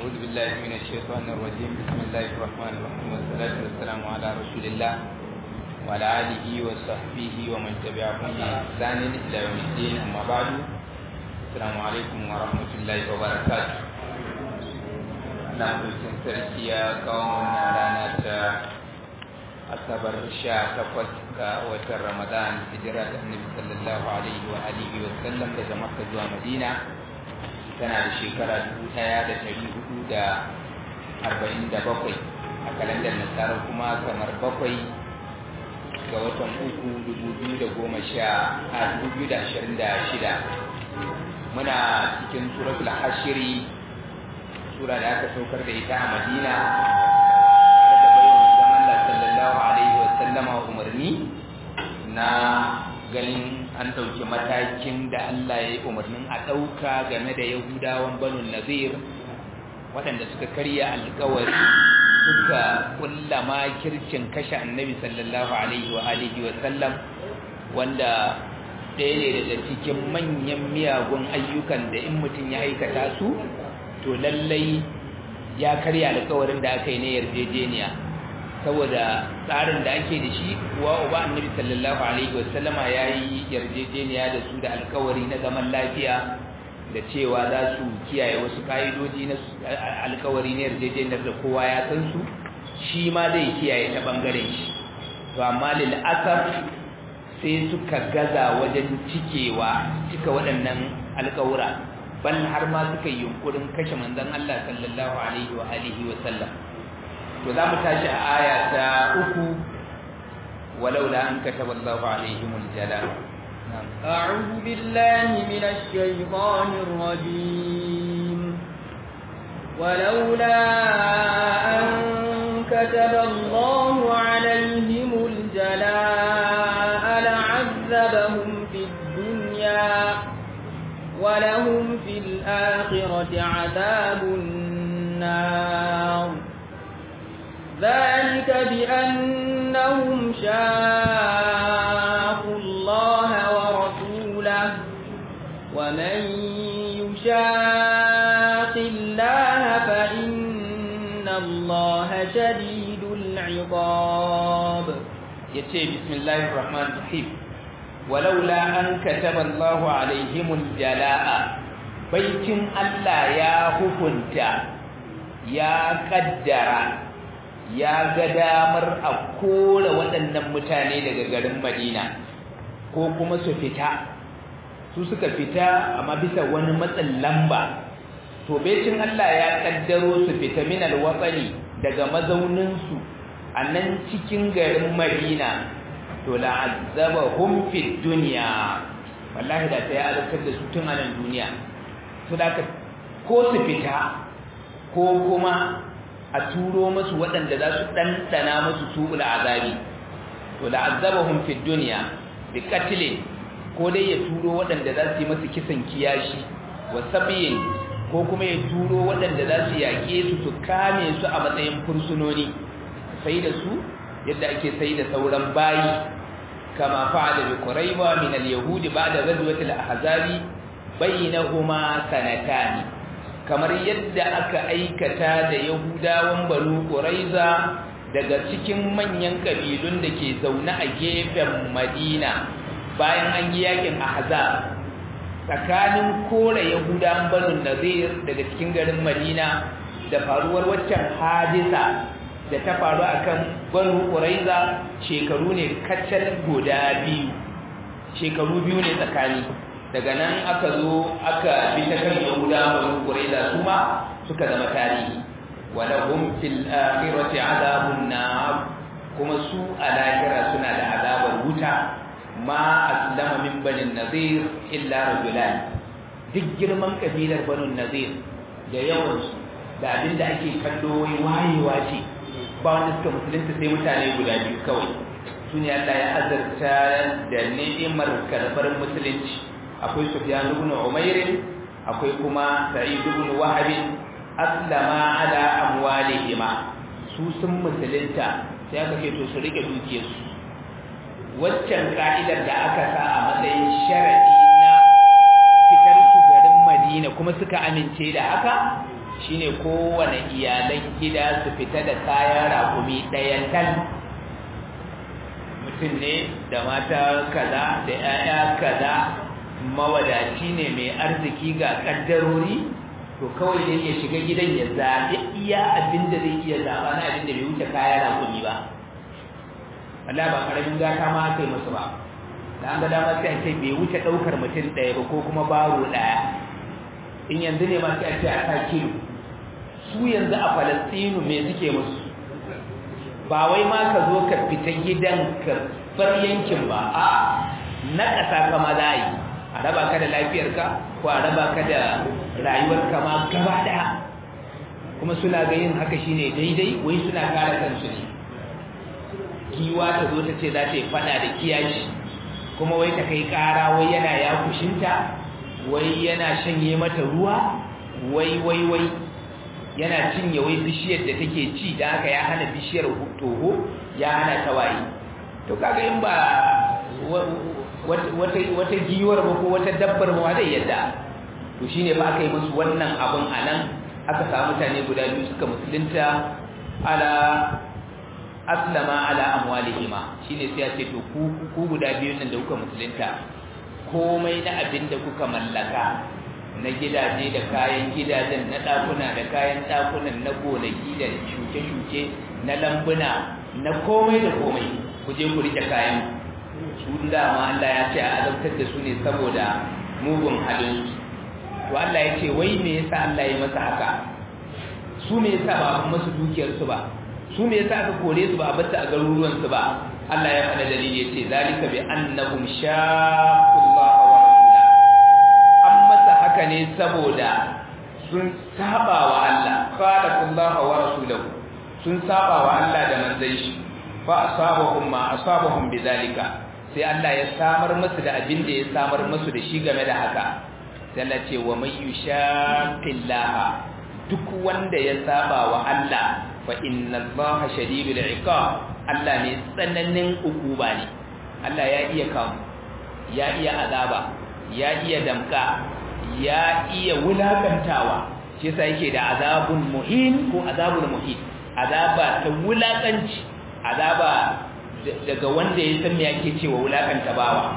أعوذ بالله من الشيطان الرجيم بسم الله الرحمن الرحيم والصلاة والسلام على رسول الله وعلى آله وصحبه ومن تبعهم بإحسان إلى يوم الدين أما بعد السلام عليكم ورحمة الله وبركاته na mutum sarki ya kawo wannan rana ta asabar sha takwas ga watan ramadan hijira da annabi sallallahu alaihi wa alihi wa sallam daga makka zuwa madina tana da shekara dubu ɗaya da ɗari hudu da arba'in da bakwai a kalandar nasara kuma kamar bakwai ga watan uku dubu biyu da goma sha a dubu biyu da ashirin da shida muna cikin suratul hashiri sura da aka saukar da ita a madina tare da bayan manzon Allah sallallahu alaihi wa sallama umarni na ganin an ɗauki matakin da Allah ya yi umarnin a ɗauka game da Yahudawan Banu Nazir waɗanda suka karya alkawari suka kulla makircin kashe annabi sallallahu alaihi wa alihi wa sallam wanda ɗaya ne daga cikin manyan miyagun ayyukan da in mutum ya aikata su to lallai ya karya alkawarin da aka yi na yarjejeniya saboda tsarin da ake da shi kuwa uba annabi sallallahu alaihi wasallama ya yi yarjejeniya da su da alkawari na zaman lafiya da cewa za su kiyaye wasu ka'idoji na alkawari na yarjejeniyar da kowa ya san su shi ma zai kiyaye ta bangaren shi to amma lil asaf sai suka gaza wajen cikewa cika waɗannan alkawura bal har ma suka yi yunkurin kashe manzon Allah sallallahu alaihi wa alihi wa sallam to za mu tashi a aya ta uku walaula an kataba Allahu alaihim aljala أعوذ بالله من الشيطان الرجيم ولولا أن كتب الله عليهم الجلاء لعذبهم في الدنيا ولهم في الآخرة عذاب النار ذلك بأنهم شاقوا الله ورسوله ومن يشاق الله فإن الله شديد العقاب يتي بسم الله الرحمن الرحيم ولولا أن كتب الله عليهم الجلاء بيتم الله يا hukunta ya kaddara ya ga damar a kore waɗannan mutane daga garin Madina ko kuma su fita su suka fita amma bisa wani matsin lamba to becin Allah ya kaddaro su fita min alwatsani daga mazauninsu a nan cikin garin Madina to la'azzabahum fid dunya wallahi da ta ya azabtar da su tun a nan duniya to da ko su fita ko kuma a turo musu waɗanda za su ɗanɗana musu su'ul azabi to la'azzabahum fid dunya bi qatlin ko dai ya turo waɗanda za su yi masa kisan kiyashi wa sabiyin ko kuma ya turo waɗanda za su yaƙe su su kame su a matsayin fursunoni sai da su yadda ake sai da sauran bayi kama fa'ala bi quraiba min al-yahudi ba'da ghazwati al-ahzabi bainahuma sanatani kamar yadda aka aikata da yahudawan banu quraiza daga cikin manyan kabilun da ke zaune a gefen madina bayan an yi yakin ahzab tsakanin kore yahudawan banu nazir daga cikin garin madina da faruwar waccan hadisa da ta faru akan banu quraiza shekaru ne kacal guda biyu shekaru biyu ne tsakani daga nan aka zo aka bi ta kan yahuda banu quraiza su ma suka zama tarihi wa lahum fil akhirati adabun nar kuma su a lahira suna da azabar wuta ma aslama min bani nazir illa rajulan duk girman kabilar banu nazir da yawansu da abinda ake kallo wayewa ce ba wanda suka musulunta sai mutane guda biyu kawai su ne Allah ya azarta da ni'imar karɓar musulunci akwai Sufyan ibn Umair akwai kuma Sa'id ibn Wahab aslama ala amwalihima su sun musulunta sai aka ce to su rike dukiyarsu waccan ka'idar da aka sa a matsayin sharadi na fitar su garin Madina kuma suka amince da haka shine kowane iyalan gida su fita da kayan rakumi ɗayan kan mutum ne da mata kaza da 'ya'ya kaza mawadaci ne mai arziki ga kaddarori to kawai dai ya shiga gidan ya zaɓi iya abin da zai iya zaɓa na abin da bai wuce kayan rakumi ba Allah ba karamin gata ma aka yi masu ba da an ga dama sai a ce bai wuce ɗaukar mutum ɗaya ba ko kuma baro ɗaya in yanzu ne ma sai a ce a sa kilo su yanzu a falastinu me suke musu ba wai ma ka zo ka fita gidan ka bar yankin ba a na ƙasa kama za a yi a raba ka da lafiyarka ko a raba ka da rayuwarka ma gaba ɗaya kuma suna ga yin haka shine daidai wai suna kare kansu ne giwa ta zo ta ce za ta yi fada da kiyashi kuma wai ta kai ƙara wai yana ya kushinta wai yana shanye mata ruwa wai wai wai yana cinye wai bishiyar da take ci da haka ya hana bishiyar toho ya hana tawaye to kaga in ba wata giwar ba ko wata dabbar ba zai yadda to shine ba aka yi musu wannan abun anan aka samu mutane guda biyu suka musulunta ala aslama ala amwalihima shine sai ya ce to ku ku guda biyun nan da kuka musulunta komai na abin da kuka mallaka na gidaje da kayan gidajen na ɗakuna da kayan ɗakunan na gonaki da shuke-shuke na lambuna na komai da komai ku je ku rike kayan su dama Allah ya ce a azabtar da su ne saboda mugun halin to Allah ya ce wai me yasa Allah ya masa haka su me yasa ba a masu dukiyar su ba su me yasa aka kore su ba a batta a garuruwan su ba Allah ya faɗa dalili ya ce zalika bi annahum shaqqullaha wa rasula an masa haka ne saboda sun saba wa Allah khalaqullaha wa rasulahu sun saba wa Allah da manzon shi fa asabahum ma asabahum bidhalika sai Allah ya samar musu da abin da ya samar musu da shi game da haka sai Allah ce wa may yushaqillaha duk wanda ya saba wa Allah fa inna Allaha shadidul iqab Allah ne tsananin ukuba ne Allah ya iya kamu ya iya azaba ya iya damka ya iya wulakantawa shi yasa yake da azabun muhin ko azabul muhin azaba ta wulakanci azaba daga wanda ya san me yake cewa wulakanta bawa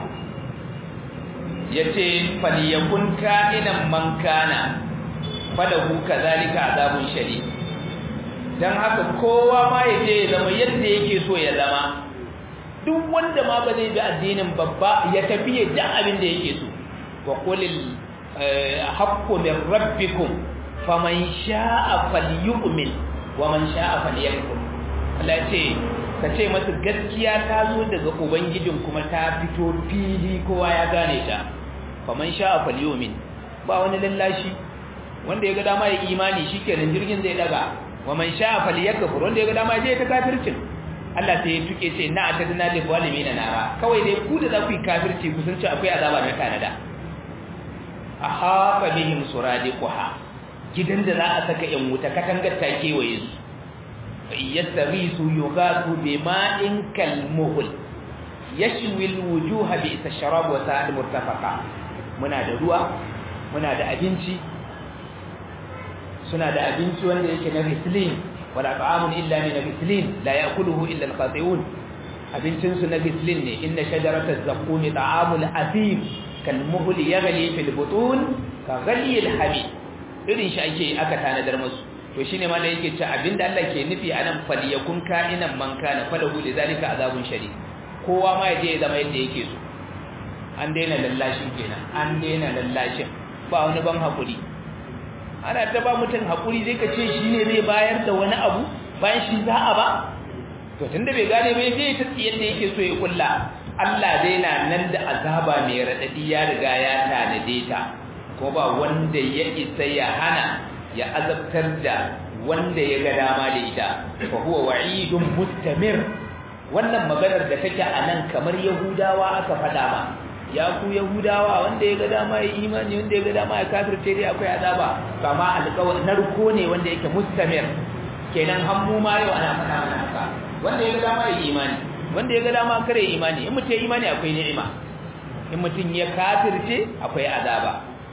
yace falyakun ka'inan man kana falahu kadhalika azabun shadid dan haka kowa ma yaje ya zama yadda yake so ya zama duk wanda ma ba zai bi addinin babba ya tafi da abin da yake so wa qulil haqqu min rabbikum faman sha'a falyu'min wa man sha'a falyakfur Allah ce ka ce masa gaskiya ta zo daga ubangijin kuma ta fito fili kowa ya gane ta faman sha'a falyu'min ba wani lallashi wanda ya ga dama ya imani shikenan jirgin zai daga wa man sha'a falyakfur wanda ya ga dama ya je ta kafircin Allah sai ya tuke ce na atadna lil zalimin nara kawai dai ku da za ku yi kafirci ku san cewa akwai azaba na Canada aha bihim suradiquha gidan da za a saka yan wuta katangar ta kewaye su yastaghisu yughatu bima'in kalmuhl yashwi alwujuha bi isharab wa sa'ad murtafaqa muna da ruwa muna da abinci suna da abinci wanda yake na rislin wala ta'amun illa min rislin la ya'kuluhu illa alqati'un abincin su na rislin ne inna shajarataz zaqum ta'amul athim kalmuhl yaghli fil butun ka ghali alhabib irin shi ake aka tanadar musu to shine ma da yake cewa abinda Allah ke nufi anan falyakun ka'inan man kana falahu lidhalika azabun shadid kowa ma yaje ya zama yadda yake so an daina lallashin kenan an daina lallashin ba wani ban hakuri ana ta ba mutum hakuri zai ka ce shine zai bayar da wani abu bayan shi za a ba to tunda bai gane bai je ta yadda yake so ya kulla Allah dai na nan da azaba mai radadi ya riga ya tanade ta ko ba wanda ya isa ya hana ya azabtar da wanda ya ga dama da ita fa huwa wa'idun mustamir wannan maganar da take a nan kamar yahudawa aka faɗa ma ya ku yahudawa wanda ya ga dama ya imani wanda ya ga dama ya kafirce dai akwai azaba kama alƙawari narko ne wanda yake mustamir kenan hammu ma yau ana faɗa mana haka wanda ya ga dama ya imani wanda ya ga dama kare imani in mutum ya imani akwai ni'ima in mutum ya kafirce akwai azaba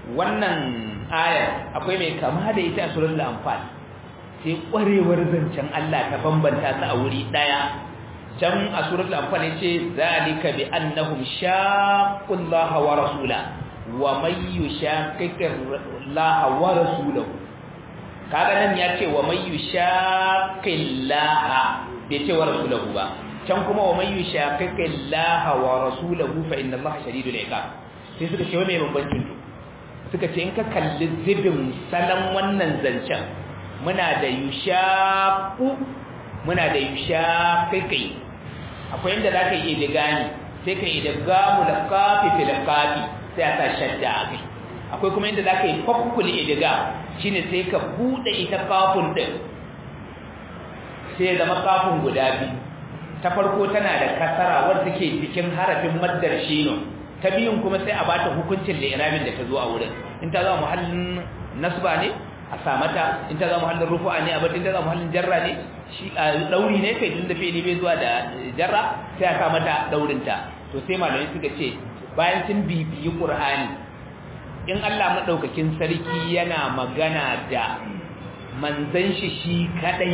wannan ayar akwai mai kama da ita a suratul anfal sai kwarewar zancen Allah ta bambanta su a wuri daya can a suratul anfal yace zalika bi annahum shaqqullaha wa rasula wa may yushaqiqillaha wa rasulahu kaga nan yace wa may yushaqillaha bai ce wa rasulahu ba can kuma wa may yushaqiqillaha wa rasulahu fa inna allaha shadidul iqab sai suka ce wa mai bambancin suka ce in ka kalli zibin salon wannan zancen muna da yushaku muna da yushaqiqi akwai inda zaka yi idigani sai ka yi idgamu da kafi fil kafi sai aka shadda akai akwai kuma inda zaka yi fakkul idiga shine sai ka bude ita kafin din sai zama kafin guda biyu ta farko tana da kasara wanda take cikin harafin maddar shino ta biyun kuma sai a bata hukuncin li'irabin da ta zo a wurin in ta zama muhallin nasba ne a samata in ta zama muhallin rufu'a ne a batin ta zama muhallin jarra ne shi a dauri ne kai tunda fi'ili bai zuwa da jarra sai a sa mata daurin ta to sai malamai suka ce bayan sun bibiyi qur'ani in Allah madaukakin sarki yana magana da manzon shi shi kadai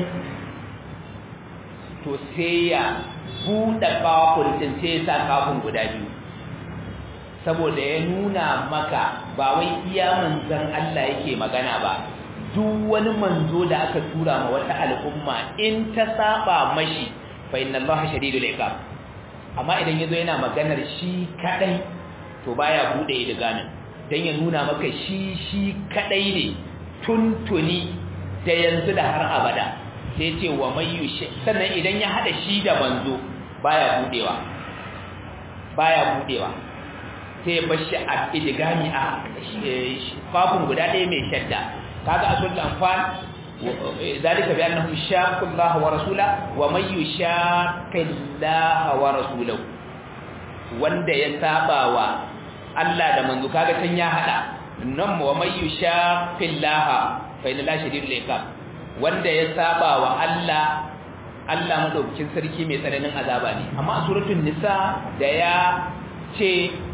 to sai ya buɗe kafin din sai ya sa kafin guda biyu saboda ya nuna maka ba wai iya manzon Allah yake magana ba duk wani manzo da aka tura ma wata al'umma in ta saba mashi fa inna Allah shadidul iqab amma idan yazo yana maganar shi kadai to baya bude idgamin dan ya nuna maka shi shi kadai ne tuntuni da yanzu da har abada sai ce wa mayyushi sannan idan ya hada shi da manzo baya budewa baya budewa sai bashi a idgami a kafin guda ɗaya mai shadda kaga a suratul anfal zalika bi annahum shaqqu Allah wa rasula wa may yushaqqi Allah wa rasulahu wanda ya saba wa Allah da manzo kaga can ya hada nan wa may yushaqqi Allah fa inna la shadidul iqab wanda ya saba wa Allah Allah madaukakin sarki mai tsananin azaba ne amma a suratul nisa da ya ce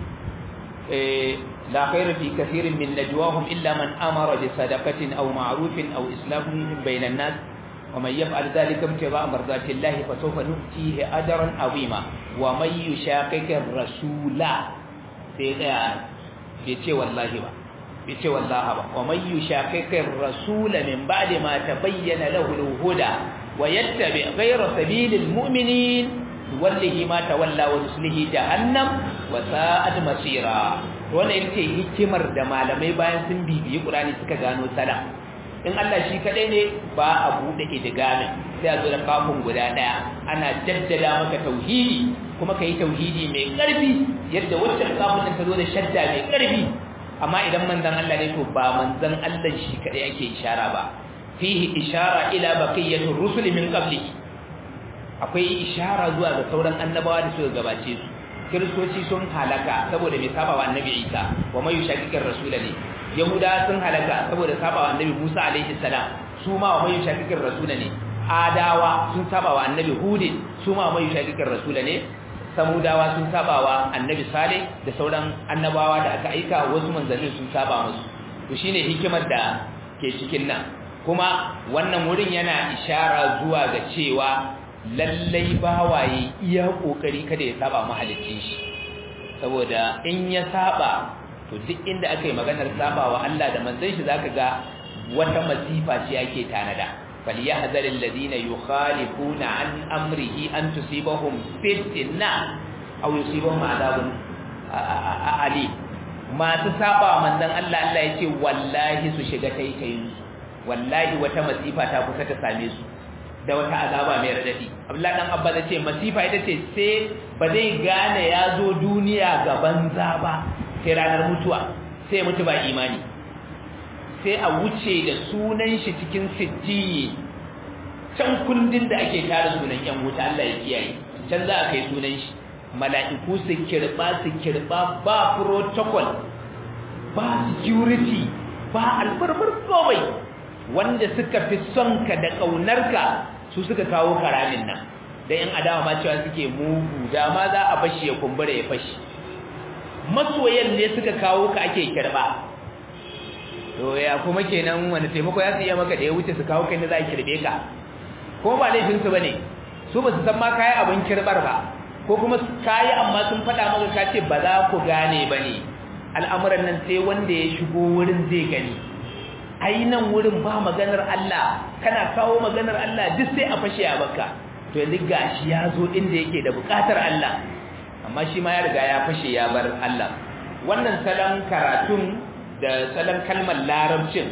لا خير في كثير من نجواهم إلا من أمر بصدقة أو معروف أو إسلام بين الناس ومن يفعل ذلك ابتغاء مرضات الله فسوف نؤتيه أجرا عظيما ومن يشاقق الرسول بيتي والله با بيتي والله با ومن يشاقق الرسول من بعد ما تبين له الهدى ويتبع غير سبيل المؤمنين نوله ما تولى ونسله جهنم وساءت مصيرا wannan ita ce hikimar da malamai bayan sun bibiyi Qur'ani suka gano sala in Allah shi kadai ne ba a bude idgamin sai a zo da kafin guda daya ana jaddada maka tauhidi kuma kai tauhidi mai karfi yadda waccan kafin ta zo da shadda mai karfi amma idan manzon Allah ne to ba manzon Allah shi kadai ake ishara ba fihi ishara ila baqiyatir rusul min qablihi akwai ishara zuwa ga sauran annabawa da suka gabace su kiristoci sun halaka saboda mai saba wa annabi isa wa mai yushakikin rasula ne yahuda sun halaka saboda saba wa annabi musa alaihi salam su ma wa mai yushakikin rasula ne adawa sun saba wa annabi hudin su ma wa mai yushakikin rasula ne samudawa sun saba wa annabi salih da sauran annabawa da aka aika wasu manzannin sun saba musu to shine hikimar da ke cikin nan kuma wannan wurin yana ishara zuwa ga cewa lallai bawaye iya kokari kada ya saba mahalicin shi saboda in ya saba to duk inda aka yi maganar saba wa Allah da manzon shi zaka ga wata masifa ce ake tanada فليحذر الذين يخالفون عن أمره أن تصيبهم فتنة أو يصيبهم عذاب أليم ما تسابع من ذن الله الله يتي والله سشغة تيتين والله وتمسيفة تابسة تساميسو da wata azaba mai radadi Abdullahi dan Abba ya ce masifa ita ce sai ba zai gane ya zo duniya ga banza ba sai ranar mutuwa sai mutu ba imani sai a wuce da sunan shi cikin sijjiyi can kundin da ake tara sunan yan wuta Allah ya kiyaye can za a kai sunan shi mala'iku su kirba su kirba ba protocol ba security ba albarbar komai wanda suka fi son ka da ƙaunarka su suka kawo karamin nan da yan adawa ma cewa suke mugu da ma za a bashi ya kumbura ya fashi masoyan ne suka kawo ka ake kirba to ya kuma kenan wani taimako ya su iya maka da ya wuce su kawo kai da za a kirbe ka ko ba laifin su bane su ba su san ma kayi abin kirbar ba ko kuma kayi amma sun faɗa maka ka ce ba za ku gane ba ne al'amuran nan sai wanda ya shigo wurin zai gani ai nan wurin ba maganar Allah kana kawo maganar Allah duk sai a fashe a baka to yanzu gashi ya zo inda yake da bukatar Allah amma shi ma ya riga ya fashe ya bar Allah wannan salon karatun da salon kalmar larabcin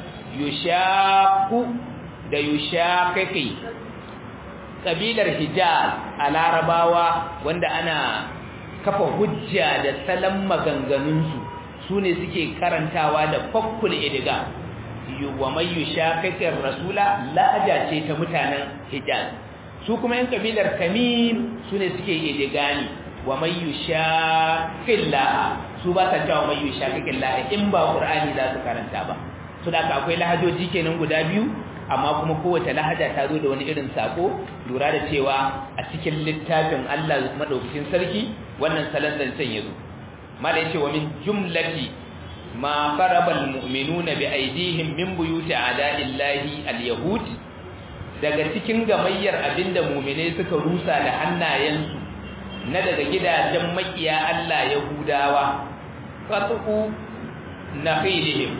yushaku da yushakaki kabilar hijaz a larabawa wanda ana kafa hujja da salon maganganunsu su ne suke karantawa da fakkul idiga wa mai yushakakin rasula la'aja ce ta mutanen hijaz su kuma yan kabilar tamim su ne suke idigani wa mai yushakillah su ba ta cewa mai yushakillah in ba qur'ani za su karanta ba su da akwai lahajoji kenan guda biyu amma kuma kowace lahaja ta zo da wani irin sako lura da cewa a cikin littafin Allah madaukakin sarki wannan salon zancen yazo mala yace wa min jumlati ma qaraba almu'minuna bi aydihim min buyuti a'da'illahi alyahud daga cikin gamayyar abinda mu'mine suka rusa da hannayensu na daga gidajen makiya Allah yahudawa qatu nakhilihim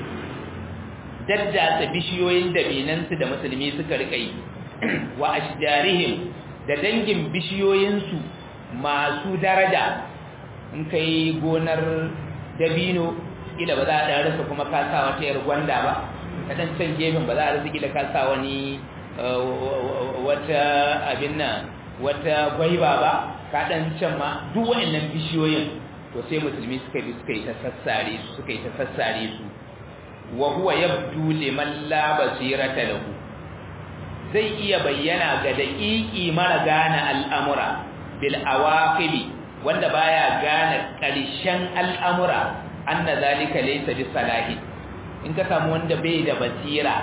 daddasa bishiyoyin dabinansu da musulmi suka rika yi wa ashjarihim da dangin bishiyoyinsu masu daraja in kai gonar dabino kila ba za a rasa kuma ka sa wata yar gwanda ba ka dan can gefen ba za a rasa kila ka sa wani wata abin nan wata gwaiba ba ka dan can ma duk waɗannan bishiyoyin to sai musulmi suka bi suka yi ta sassare su suka yi ta sassare su wa huwa yabdu liman la basirata lahu zai iya bayyana ga daƙiƙi mara gane al'amura bil awaqibi wanda baya gane ƙarshen al'amura anna zalika laysa bi salahi in ka samu wanda bai da basira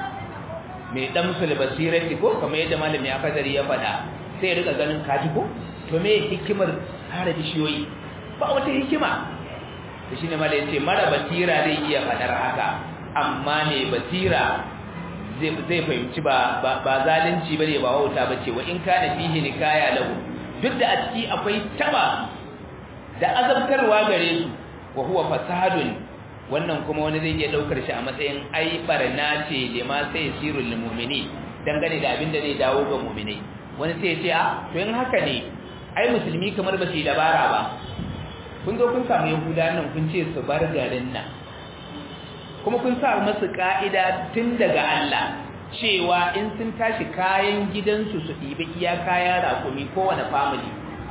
mai damsul basirati ko kamar yadda malami akadari ya faɗa sai ya rika ganin kaji ko to me hikimar kare bishiyoyi ba wata hikima da shi ne mala yace mara basira zai iya fadar haka amma ne basira zai fahimci ba ba zalunci bane ba wauta bace wa in kana fihi nikaya lahu duk da a ciki akwai taba da azabtarwa gare su wa huwa fasadun wannan kuma wani zai iya daukar shi a matsayin ai barna ce lima sai sirul lil mu'mini dangane da abin da zai dawo ga mu'minai wani sai ya ce a to in haka ne ai musulmi kamar ba su dabara ba kun zo kun samu yahuda nan kun ce su bar garin nan kuma kun sa masu ka'ida tun daga Allah cewa in sun tashi kayan gidansu su ɗibi iya kayan rakumi kowane family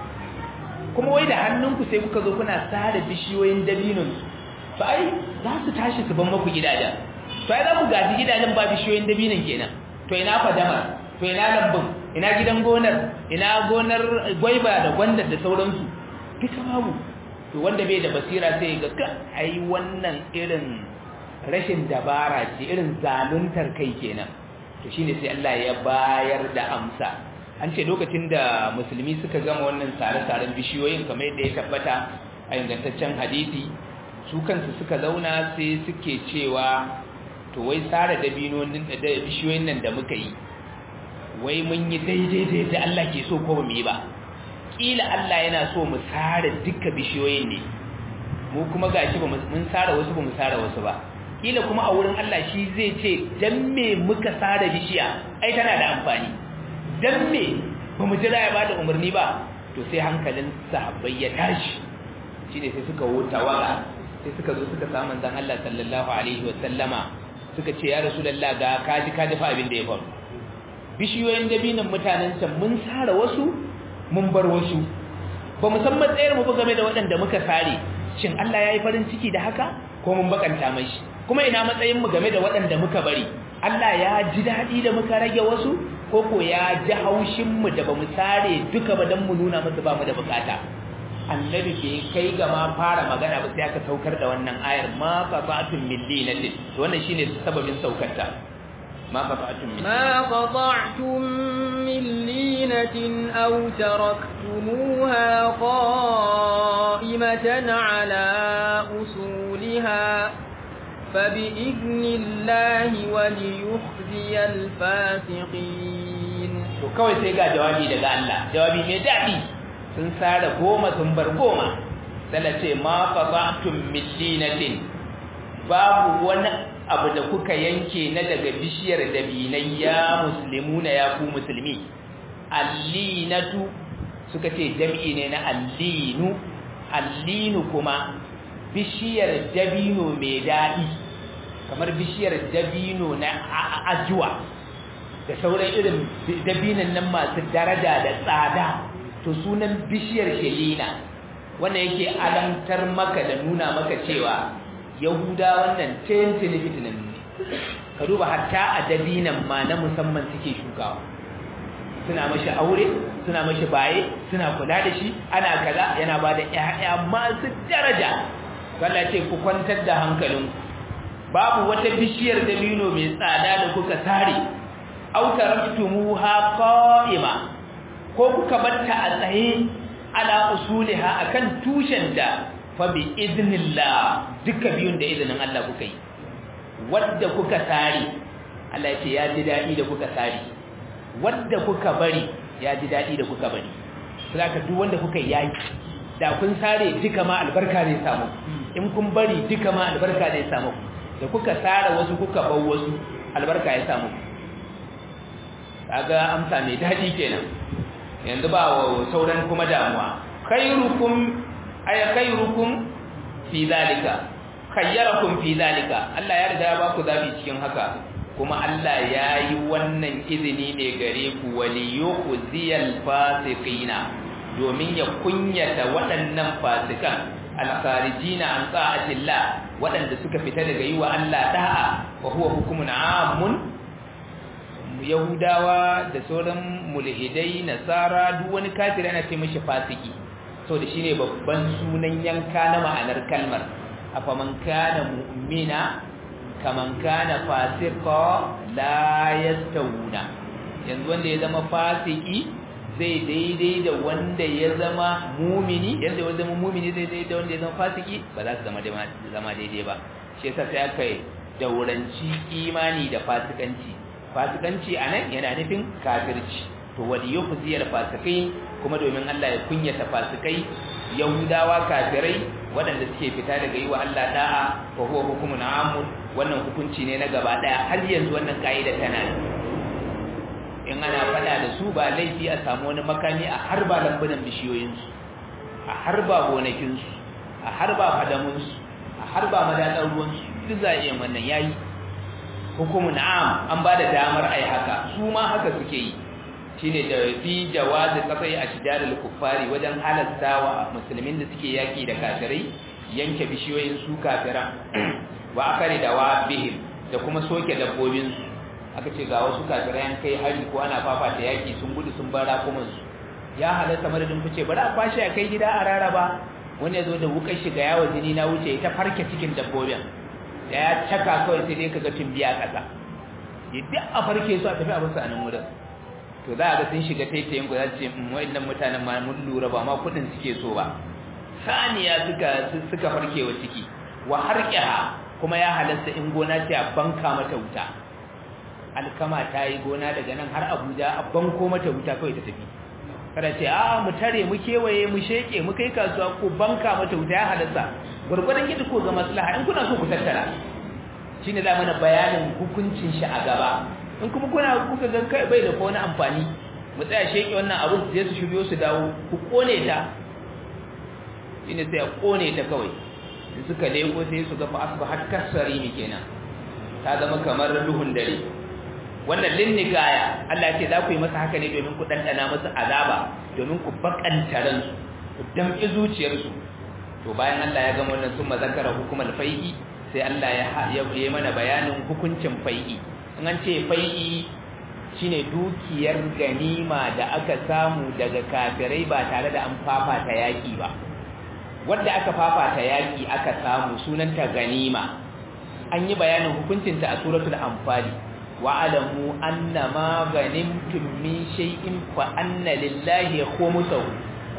kuma wai da hannunku sai kuka zo kuna sare bishiyoyin dabinonsu to ai za su tashi su ban maku gidajen to ai za ku gaji gidajen ba bishiyoyin dabinon kenan to ina fadamar to ina lambun ina gidan gonar ina gonar gwaiba da gwandar da sauransu duka babu to wanda bai da basira sai ga ka ai wannan irin rashin dabara ce irin zaluntar kai kenan to shine sai Allah ya bayar da amsa an ce lokacin da musulmi suka gama wannan sare-saren bishiyoyin kamar yadda ya tabbata a ingantaccen hadisi su kansu suka zauna sai suke cewa to wai sare dabinonin da bishiyoyin nan da muka yi wai mun yi daidai da Allah ke so ko ba mu yi ba kila Allah yana so mu sare duka bishiyoyin ne mu kuma gashi ba mun sare wasu ba mu sare wasu ba kila kuma a wurin Allah shi zai ce dan me muka sare bishiya ai tana da amfani dan me ba mu jira ya bada umarni ba to sai hankalin sahabbai ya tashi shine sai suka wuta waga sai suka zo suka samu manzon Allah sallallahu alaihi wa sallama suka ce ya rasulullah ga kaji kaji fa abin da ya faru bishiyoyin dabinan mutanen can mun sare wasu mun bar wasu ba mu san matsayar mu game da waɗanda muka sare shin Allah ya yi farin ciki da haka ko mun bakanta mashi kuma ina matsayin mu game da waɗanda muka bari Allah ya ji daɗi da muka rage wasu ko ko ya ji haushin mu da bamu sare duka ba dan mu nuna musu ba mu da bukata annabi bai kai ga ma fara magana ba sai aka saukar da wannan ayar ma qabatun millinatin wannan shine sababin saukarta ما قطعتم من ما قطعتم من لينة أو تركتموها قائمة على أصولها فبإذن الله وليخزي الفاسقين to kawai sai ga jawabi daga Allah jawabi mai daɗi sun sare goma sun bar goma sai ce ma qata'tum min linatin babu wani abu da kuka yanke na daga bishiyar dabinai ya muslimuna ya ku musulmi allinatu suka ce jam'i ne na allinu allinu kuma bishiyar dabino mai daɗi kamar bishiyar dabino na ajuwa da sauran irin dabinan nan masu daraja da tsada to sunan bishiyar shelina wannan yake alantar maka da nuna maka cewa yahuda wannan tentini fitinan ne ka duba hatta a dabinan ma na musamman suke shukawa suna mashi aure suna mashi baye suna kula da shi ana kaza yana ba da ƴaƴa masu daraja Allah ce ku kwantar da hankalin babu wata bishiyar dabino mai tsada da kuka sare aw taraktumuha qa'ima ko kuka batta a tsaye ala usuliha akan tushen da fa bi idnillah duka biyun da izinin Allah kuka yi wanda kuka sare Allah ya ce ya ji dadi da kuka sare wanda kuka bari ya ji dadi da kuka bari saboda duk wanda kuka yi da kun sare duka ma albarka ne samu in kun bari duka ma albarka ne samu da kuka sare wasu kuka bar wasu albarka ya samu kaga amsa mai daɗi kenan yanzu ba wa sauran kuma damuwa khairukum ay khairukum fi zalika khayyarakum fi zalika Allah ya riga ya ba ku zabi cikin haka kuma Allah ya yi wannan izini ne gare ku waliyukhziyal fasiqina domin ya kunyata waɗannan fasikan al-kharijina an ta'atillah waɗanda suka fita daga yi wa Allah da'a wa huwa hukumun amun yahudawa da sauran mulhidai nasara duk wani kafiri ana ce mishi fasiki so da shine babban sunan yanka na ma'anar kalmar afaman kana mu'mina kaman kana fasiqa la yastawuna yanzu wanda ya zama fasiki zai daidai da wanda ya zama mumini yanda wanda zama mumini zai daidai da wanda ya zama fasiki ba za su zama zama daidai ba shi yasa sai aka dauranci imani da fasikanci fasikanci anan yana nufin kafirci to wali yufziyar fasikai kuma domin Allah ya kunyata fasikai yahudawa kafirai waɗanda suke fita daga yi wa Allah da'a fa huwa hukumun amun wannan hukunci ne na gaba daya har yanzu wannan kaida tana in ana fada da su ba laifi a samu wani makami a harba lambunan bishiyoyinsu a harba gonakinsu a harba fadamunsu a harba madatsar ruwansu duk za a iya wannan yayi hukumun am an ba da damar ai haka su ma haka suke yi shine da fi jawazi qat'i ashjarul kuffari wajen halatta wa musulmin da suke yaki da kafirai yanke bishiyoyin su kafiran wa akari da wabihim da kuma soke dabbobin su aka ce ga wasu kafirai kai hari ko ana fafata yaki sun gudu sun bar rakuman su ya halatta madadin ku ce bari a kwashi a kai gida a raraba wani ya zo da wukar shiga yawo jini na wuce ta farke cikin dabbobin da ya caka kawai sai dai kaga tumbiya kasa duk a farke su a tafi a basu a nan wurin to za a ga sun shiga taitayin ku za su ce wa'annan mutanen ma mun lura ba ma kudin suke so ba saniya suka suka farke wa ciki wa harqiha kuma ya halasta in gona ce a banka mata wuta alkama ta yi gona daga nan har Abuja a banko mata wuta kawai ta tafi kada ce a mu tare mu kewaye mu sheke mu kai kasuwa ko banka mata wuta ya halasta gurgurdan yadda ko ga maslaha in kuna so ku tattara shine za mana bayanin hukuncin shi a gaba in kuma kuna kuka ga kai bai da ko wani amfani mu tsaya sheke wannan abin sai su shiryo su dawo ku kone ta shine sai a kone ta kawai in suka leko sai su ga fa asbahat kasari ne kenan ta zama kamar duhun dare wannan linnigaya Allah ce za ku yi masa haka ne domin ku dandana masa azaba domin ku bakanta ransu ku damƙi zuciyarsu to bayan Allah ya gama wannan sun mazakara hukumar fai'i sai Allah ya yi mana bayanin hukuncin fai'i in an ce fai'i shine dukiyar ganima da aka samu daga kafirai ba tare da an fafata yaki ba wanda aka fafata yaki aka samu sunanta ganima an yi bayanin hukuncinta a suratul anfali wa'alamu annama ganimtum min shay'in fa anna lillahi khumsahu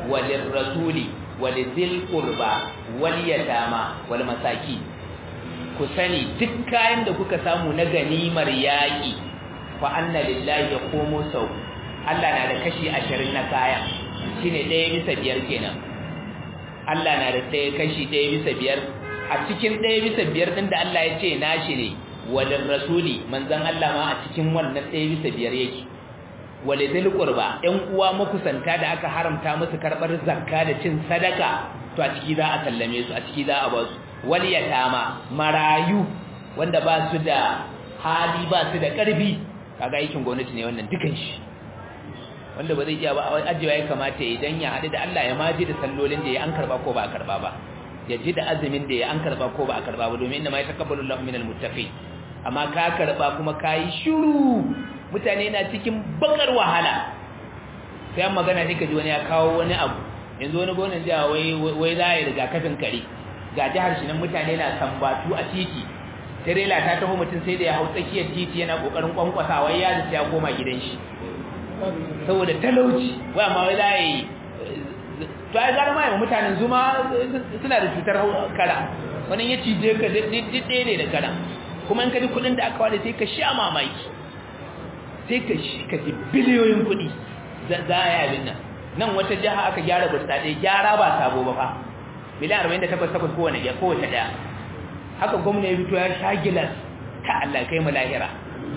walirrasuli walidhil qurba wal yatama wal masakin ku sani duk kayan da kuka samu na ganimar yaƙi fa anna lillahi ya komo sau Allah na da kashi ashirin na kayan shine ɗaya bisa biyar kenan Allah na da ɗaya kashi ɗaya bisa biyar a cikin ɗaya bisa biyar ɗin da Allah ya ce nashi ne walin rasuli manzon Allah ma a cikin wannan ɗaya bisa biyar yake walidil qurba ɗan uwa makusanta da aka haramta musu karɓar zakka da cin sadaka to a ciki za a sallame su a ciki za a ba su wal yatama marayu wanda ba su da hali ba su da ƙarfi kaga aikin gwamnati ne wannan dukan shi wanda ba zai iya ba ajewa ya kamata idan ya haɗu da Allah ya maji da sallolin da ya an karba ko ba a karba ba ya ji da azumin da ya an karba ko ba a karba ba domin inna ma yataqabbalu Allahu minal muttaqin amma ka karba kuma kai shiru mutane na cikin bakar wahala sai an magana ne kaji wani ya kawo wani abu yanzu wani gonan jiya wai wai za ya riga kafin kare ga jihar shi nan mutane na sambatu a titi tirela ta taho mutum sai da ya hau tsakiyar titi yana kokarin kwankwasa wai ya ya koma gidan shi saboda talauci wai amma wai za yi to ai gara mai mutanen zuma suna da cutar kara wani ya cije ka ɗaya ne da kara kuma in ka ji kuɗin da aka wada sai ka sha mamaki sai ka shi ka ji biliyoyin kuɗi za a yi abin nan nan wata jiha aka gyara burtsatse gyara ba sabo ba fa miliyan arba'in da takwas takwas kowane ya kowace ɗaya haka gwamna ya fito ya sha gilas ka Allah kai mu lahira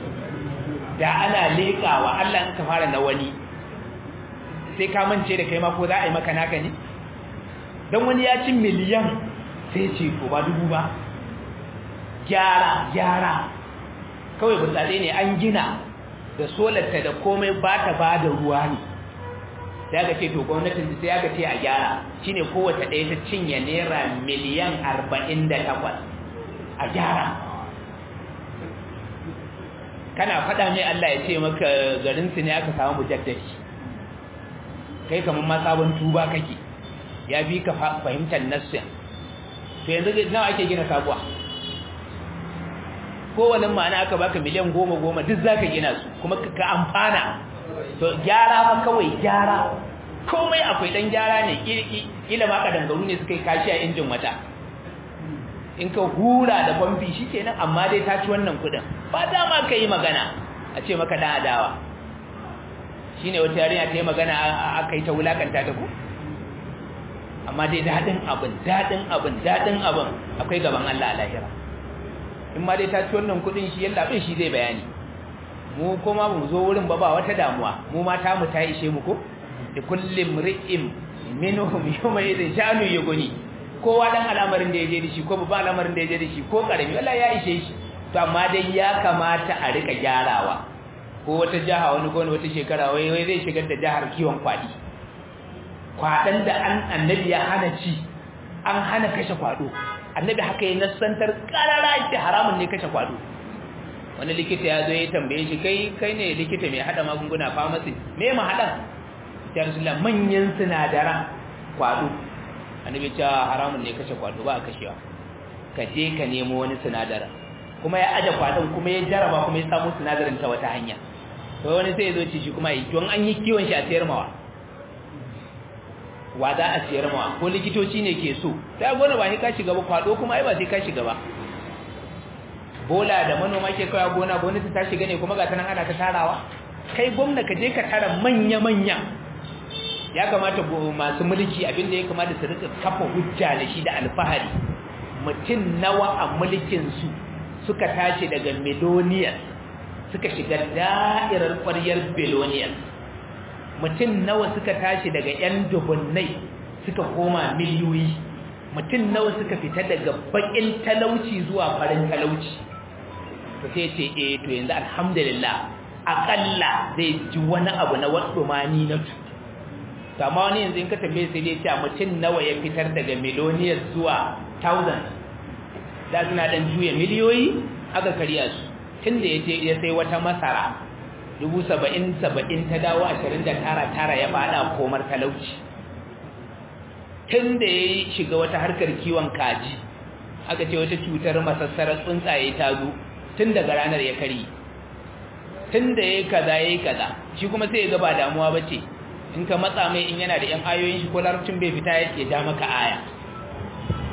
da ana leƙawa Allah in ka fara na wani sai ka mance da kai ma ko za a yi maka naka ne don wani ya ci miliyan sai ce to ba dubu ba gyara gyara kawai burtsatse ne an gina da solarta da komai ba ta ba da ruwa ne sai aka ce to gwamnatin sai aka ce a gyara shine kowace ɗaya ta cinye naira miliyan arba'in da takwas a gyara kana faɗa mai Allah ya ce maka garinsu ne aka samu mujaddadi kai kamar ma sabon tuba kake ya bi ka fahimtar nassin to yanzu nawa ake gina sabuwa kowane ma'ana aka baka miliyan goma goma duk zaka gina su kuma ka amfana to gyara ma kawai gyara komai akwai dan gyara ne kila ma ka dangaru ne suka yi kashi a injin wata in ka hura da kwamfi shi kenan amma dai ta ci wannan kudin ba dama ka yi magana a ce maka dan adawa shi ne wata yarinya ta yi magana aka yi ta wulakanta ta ku amma dai daɗin abin daɗin abin daɗin abin akwai gaban Allah a lahira in ma dai ta ci wannan kudin shi yalla bin shi zai bayani mu kuma mu zo wurin ba ba wata damuwa mu mata mu ta ishe mu ko da kullum ri'im minhum yawma idin sha'nu yughni kowa dan al'amarin da yaje da shi ko babban al'amarin da yaje da shi ko karami wallahi ya ishe shi to amma dai ya kamata a rika gyarawa ko wata jaha wani ko wata shekara wai wai zai shigar da jahar kiwon kwadi kwadan da an annabi ya hana ci an hana kashe kwado annabi haka ya nassantar karara shi haramun ne kashe kwado wani likita ya zo ya tambaye shi kai kai ne likita mai hada magunguna pharmacy me ma hadan ya rasulullah manyan sinadaran kwado annabi ce haramun ne kashe kwado ba a kashewa ka je ka nemo wani sinadarin kuma ya aje kwadon kuma ya jaraba kuma ya samu sinadarin ta wata hanya to wani sai ya zo ci shi kuma yi don an yi kiwon shi a sayar mawa wa za a sayar mawa ko likitoci ne ke so sai gona ba sai ka shiga ba kwado kuma ai ba sai ka shiga ba bola da manoma ke kawai gona gwamnati ta shiga ne kuma ga tanan ana ta tarawa kai gwamna ka je ka tara manya-manya ya kamata masu mulki abinda ya kamata su rika kafa hujja da shi da alfahari mutum nawa a mulkinsu suka tashi daga meloniyas suka shiga da'irar ƙwaryar beloniyas mutum nawa suka tashi daga 'yan dubunnai suka koma miliyoyi mutum nawa suka fita daga baƙin talauci zuwa farin talauci to sai ce eh to yanzu alhamdulillah akalla zai ji wani abu na wasu mani na tu to amma wani yanzu in ka tambaye sai dai cewa mutum nawa ya fitar daga miloniyar zuwa thousand da suna dan juya miliyoyi aka karya su tun da ya je ya sai wata masara dubu saba'in saba'in ta dawo ashirin da tara tara ya fada komar talauci tun da ya shiga wata harkar kiwon kaji aka ce wata cutar masassarar tsuntsaye ta zo tun daga ranar ya kari tun da ya kaza ya kaza shi kuma sai ya ga ba damuwa ba ce in ka matsa mai in yana da yan ayoyin shi ko larabcin bai fita ya ja maka aya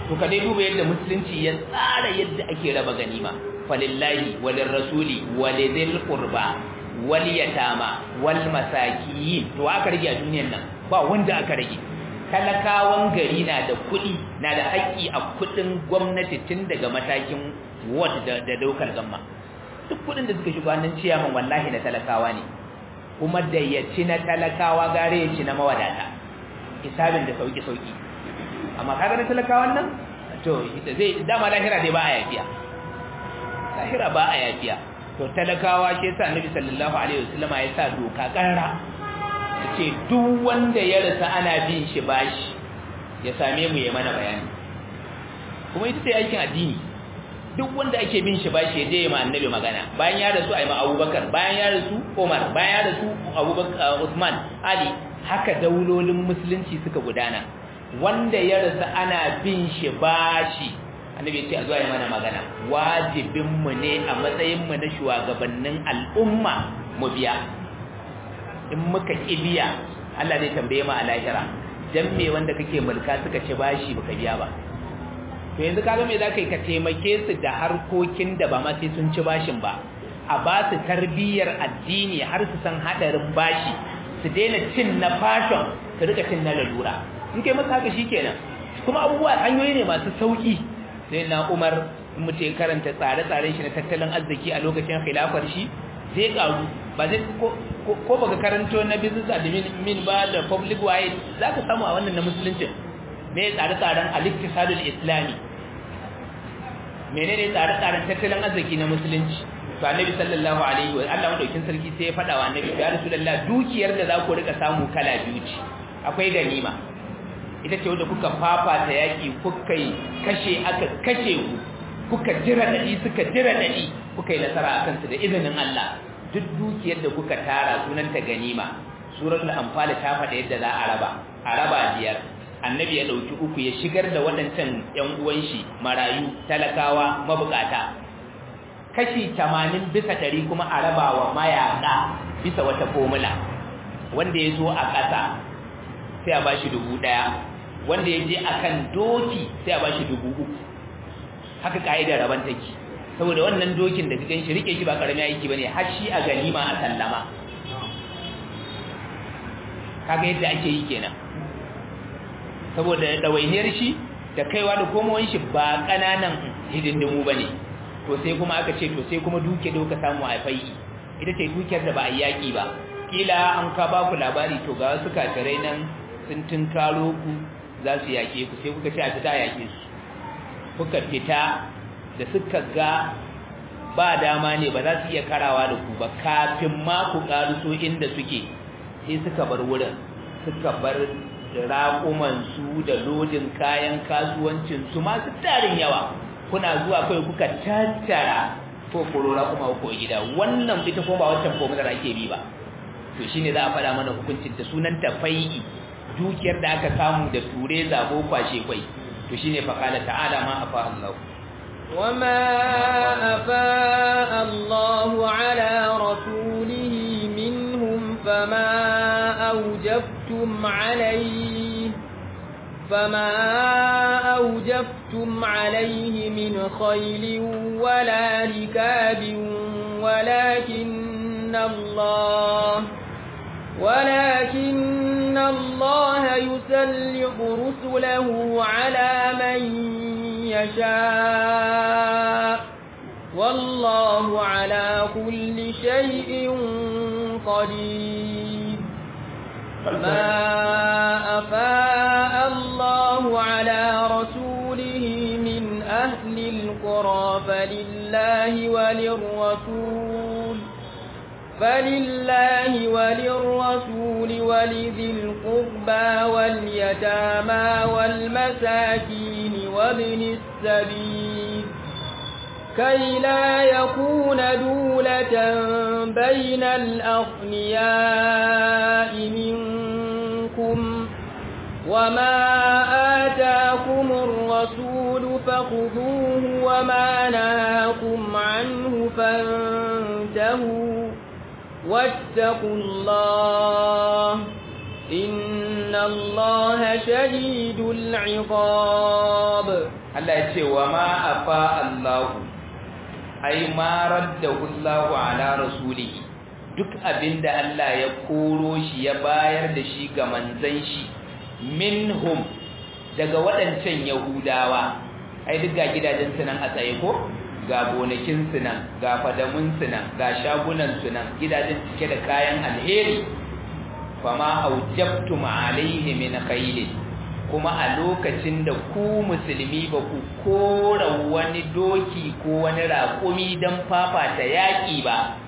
to ka dai duba yadda musulunci ya tsara yadda ake raba ganima falillahi walin rasuli walidil qurba wal yatama wal masakiyin to aka rage a duniyar nan ba wanda aka rage talakawan gari na da kuɗi na da haƙƙi a kuɗin gwamnati tun daga matakin ward da da daukar gamma duk kuɗin da suka shigo hannun ciyaman wallahi na talakawa ne kuma da ya ci na talakawa gare ya ci na mawadata hisabin da sauki sauki amma kaga na talakawan nan to ita zai dama lahira dai ba a yafiya lahira ba a yafiya to talakawa ke sa annabi sallallahu alaihi wasallam ya sa doka karara ce duk wanda ya rasa ana bin shi bashi ya same mu ya mana bayani kuma ita ce aikin addini duk wanda ake bin shi bashi ya je ya ma annabi magana bayan ya rasu ayi ma Abubakar bayan ya rasu Umar bayan ya rasu Abubakar Uthman Ali haka daulolin musulunci suka gudana wanda ya rasa ana bin shi bashi annabi ya ce a zuwa ya mana magana wajibin mu ne a matsayin mu na shugabannin al'umma mu biya in muka kibiya Allah zai tambaye mu a lahira dan me wanda kake mulka suka ci bashi baka biya ba to yanzu kaga me zaka yi ka taimake su da harkokin da ba ma sai sun ci bashin ba a ba su tarbiyyar addini har su san hadarin bashi su daina cin na fashion su rika cin na lalura in kai masa haka shikenan kuma abubuwa hanyoyi ne masu sauki sai na Umar in mutum karanta tsare-tsaren shi na tattalin arziki a lokacin khilafar shi zai karu ba zai ko baka karanto na business admin ba da public wide zaka samu a wannan na musulunci me tsare-tsaren al-iktisadul islami menene tsare-tsaren tattalin arziki na musulunci to annabi sallallahu alaihi wa Allah madaukin sarki sai ya fada wa annabi ya rasulullah dukiyar da za ku rika samu kala biyu ce akwai ganima ita ce wanda kuka fafata yaki kuka yi kashe aka kashe ku kuka jira dadi suka jira dadi kuka yi nasara akan su da izinin Allah duk dukiyar da kuka tara sunanta ganima suratul anfal ta faɗa yadda za a raba a raba biyar annabi ya dauki uku ya shigar da waɗancan ƴan uwan shi marayu talakawa mabukata kashi 80 bisa 100 kuma a raba wa mayaka bisa wata formula wanda ya zo a ƙasa sai a bashi dubu ɗaya wanda ya je akan doki sai a bashi dubu uku haka ka'idar raban take saboda wannan dokin da kagan shi rike shi ba karami aiki bane har shi a ganima a sallama kaga yadda ake yi kenan saboda dawainiyar shi da kaiwa da komowar shi ba kananan hidindimu bane to sai kuma aka ce to sai kuma duke da kuka samu a fai ita ce dukiyar da ba a yaki ba kila an ka ba ku labari to ga wasu kafirai nan sun tunkaro ku za su yake ku sai kuka ce a fita yake su kuka fita da suka ga ba dama ne ba za su iya karawa da ku ba kafin ma ku so inda suke sai suka bar wurin suka bar raƙumansu da lodin kayan kasuwancinsu masu tarin yawa kuna zuwa kai kuka tattara ko korora kuma ko gida wannan ita kuma ba wancan fomular ake bi ba to shine za a faɗa mana hukuncin ta sunan tafai'i dukiyar da aka samu da ture zabo kwashe kwai to shine fa qala ta'ala ma afa Allah وما أفاء الله على رسوله منهم فما أوجفتم عليه فما أوجفتم عليه من خيل ولا ركاب ولكن الله ولكن الله يسلط رسله على من يشاء والله على كل شيء قدير ما أفاء الله على رسوله من أهل القرى فلله وللرسول فلله وللرسول ولذي القربى واليتامى والمساكين وابن السبيل كي لا يكون دولة بين الأغنياء منكم وما آتاكم الرسول فخذوه وما نهاكم عنه فانتهوا واتقوا الله إن الله شديد العقاب Allah ya ce wa ma afa Allahu ai ma raddahu Allahu ala rasulihi duk abinda Allah ya koro shi ya bayar da shi ga manzon shi minhum daga waɗancan yahudawa ai duk ga gidajen su nan a tsaye ko ga gonakin su nan ga fadamun su nan ga shagunan su nan gidajen cike da kayan alheri fama aujabtum alaihi min khayl kuma a lokacin da ku musulmi ba ku kora wani doki ko wani raƙumi don fafata yaƙi ba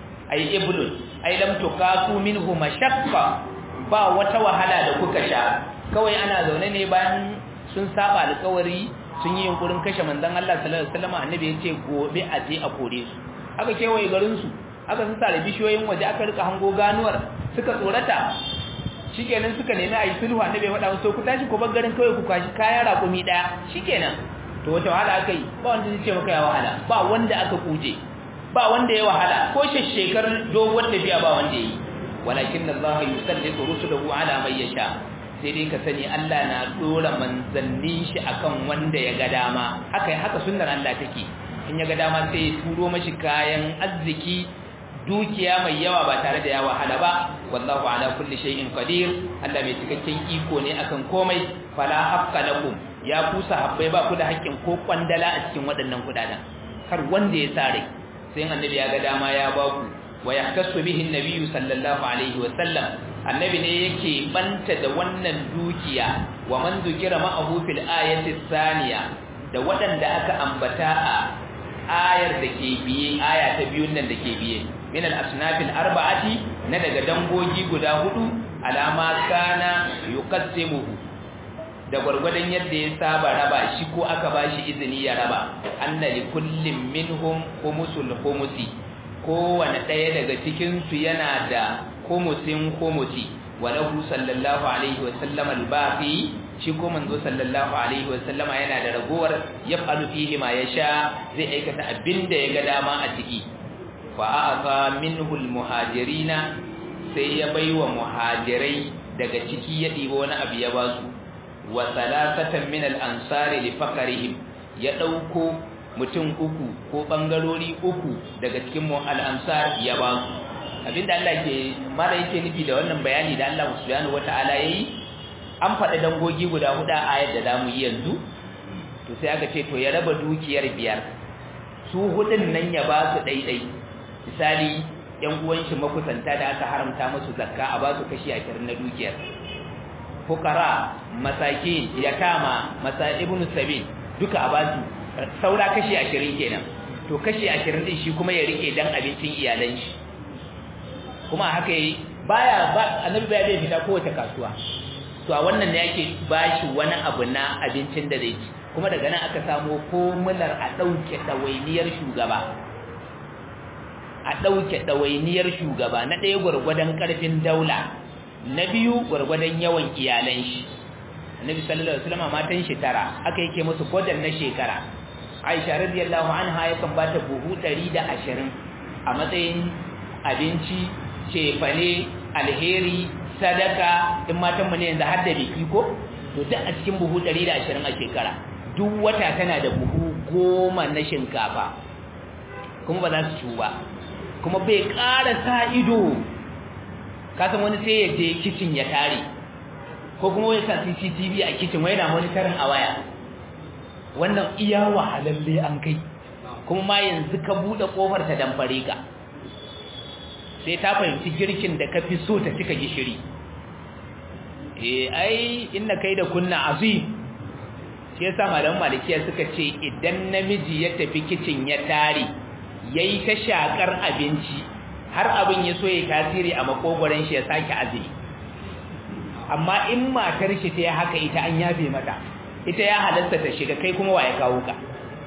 ai iblun ai lam tuqatu minhu mashaqqa ba wata wahala da kuka sha kawai ana zaune ne bayan sun saba alƙawari sun yi yunkurin kashe manzon Allah sallallahu alaihi wasallam annabi ya ce gobe a je a kore su aka kewaye garin su aka sun tare bishiyoyin waje aka rika hango ganuwar suka tsorata shikenan suka nemi ayi sulhu annabi ya faɗa musu ku tashi ku bar garin kawai ku kwashi kayan raƙumi daya shikenan to wata wahala aka yi ba wanda zai ce maka ya wahala ba wanda aka kuje ba wanda ya wahala ko shekar doguwar tafiya ba wanda yi walakin Allah yusallitu rusulahu ala man yasha sai dai ka sani Allah na dora manzannin shi akan wanda ya ga dama haka haka sunnar Allah take in ya ga dama sai ya turo mashi kayan arziki dukiya mai yawa ba tare da ya wahala ba wallahu ala kulli shay'in qadir Allah mai cikakken iko ne akan komai fala haqqa lakum ya kusa habbai ba ku da haƙƙin ko kwandala a cikin waɗannan kudaden kar wanda ya sare sai annabi ya ga dama ya ba ku wa yahtassu bihi an sallallahu alaihi wa sallam annabi ne yake banta da wannan dukiya wa man zukira ma'ahu fil ayati thaniya da waɗanda aka ambata a ayar da ke biye aya ta biyun nan da ke biye min al-asnaf al-arba'ati na daga dangogi guda hudu alama kana yuqassimuhu da gwargwadon yadda ya saba raba shi ko aka bashi izini ya raba anna li kullin minhum khumusul khumusi kowane ɗaya daga cikin su yana da khumusin khumusi walahu sallallahu alaihi wa sallam al-baqi shi ko manzo sallallahu alaihi wa sallama yana da ragowar yaf'alu fihi ma yasha zai aikata abinda ya ga dama a ciki fa a'ata minhu al-muhajirina sai ya baiwa muhajirai daga ciki ya dibo wani abu ya basu wa salasatan min al-ansari li faqrihim ya dauko mutum uku ko bangarori uku daga cikin mu al-ansar ya basu abinda Allah ke mara yake nufi da wannan bayani da Allah subhanahu wataala yayi an faɗa dangogi guda huda a ayar da zamu yi yanzu to sai aka ce to ya raba dukiyar biyar su hudun nan ya ba su daidai misali yan uwan shi makusanta da aka haramta musu zakka a ba su kashi 20 na dukiyar fukara masakin yatama masa ibnu sabil duka a ba su saura kashi 20 kenan to kashi 20 din shi kuma ya rike dan abincin iyalan shi kuma haka yi baya ba annabi baya zai fita kowace kasuwa to a wannan ne yake bashi wani abu na abincin da zai ci kuma daga nan aka samu formular a dauke dawainiyar shugaba a dauke dawainiyar shugaba na ɗaya gurgurdan karfin daula na biyu gurgurdan yawan iyalan shi annabi sallallahu alaihi wasallam matan shi tara aka yake musu budget na shekara Aisha radiyallahu anha yakan bata buhu 120 a matsayin abinci cefane alheri sadaka in matan mu ne yanzu har da biki ko to duk a cikin buhu 120 a shekara duk wata tana da buhu goma na shinkafa kuma ba za su ci ba kuma bai ƙara sa ido kasan wani sai ya je kicin ya tare ko kuma wani sa CCTV a kicin wai na monitorin a waya wannan iya wahalalle an kai kuma ma yanzu ka buɗe ƙofar ta damfare ka sai ta fahimci girkin da ka fi so ta cika gishiri eh ai inna kai da kunna azim shi yasa malaman malikiya suka ce idan namiji ya tafi kicin ya tare yayi ta shakar abinci har abin ya so ya tasiri a makogoran shi ya sake azumi amma in matar shi ta haka ita an yafe mata ita ya halatta ta shiga kai kuma waye kawo ka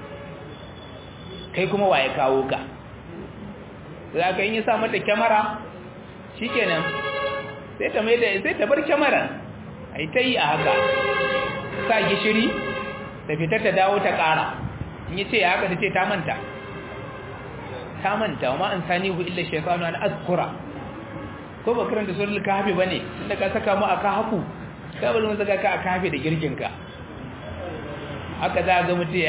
kai kuma waye kawo ka za ka yi sa mata kyamara shi kenan sai ta mai da sai ta bar kyamara a yi ta yi a haka sa gishiri ta fita ta dawo ta ƙara in yi ce ya haka ta ce ta manta ta manta wa an sani hu illa shekanu an azkura ko ba karanta surar kahafi ba ne inda ka saka mu a kahafu ka bari mu saka ka a kahafi da girginka haka za ga mutum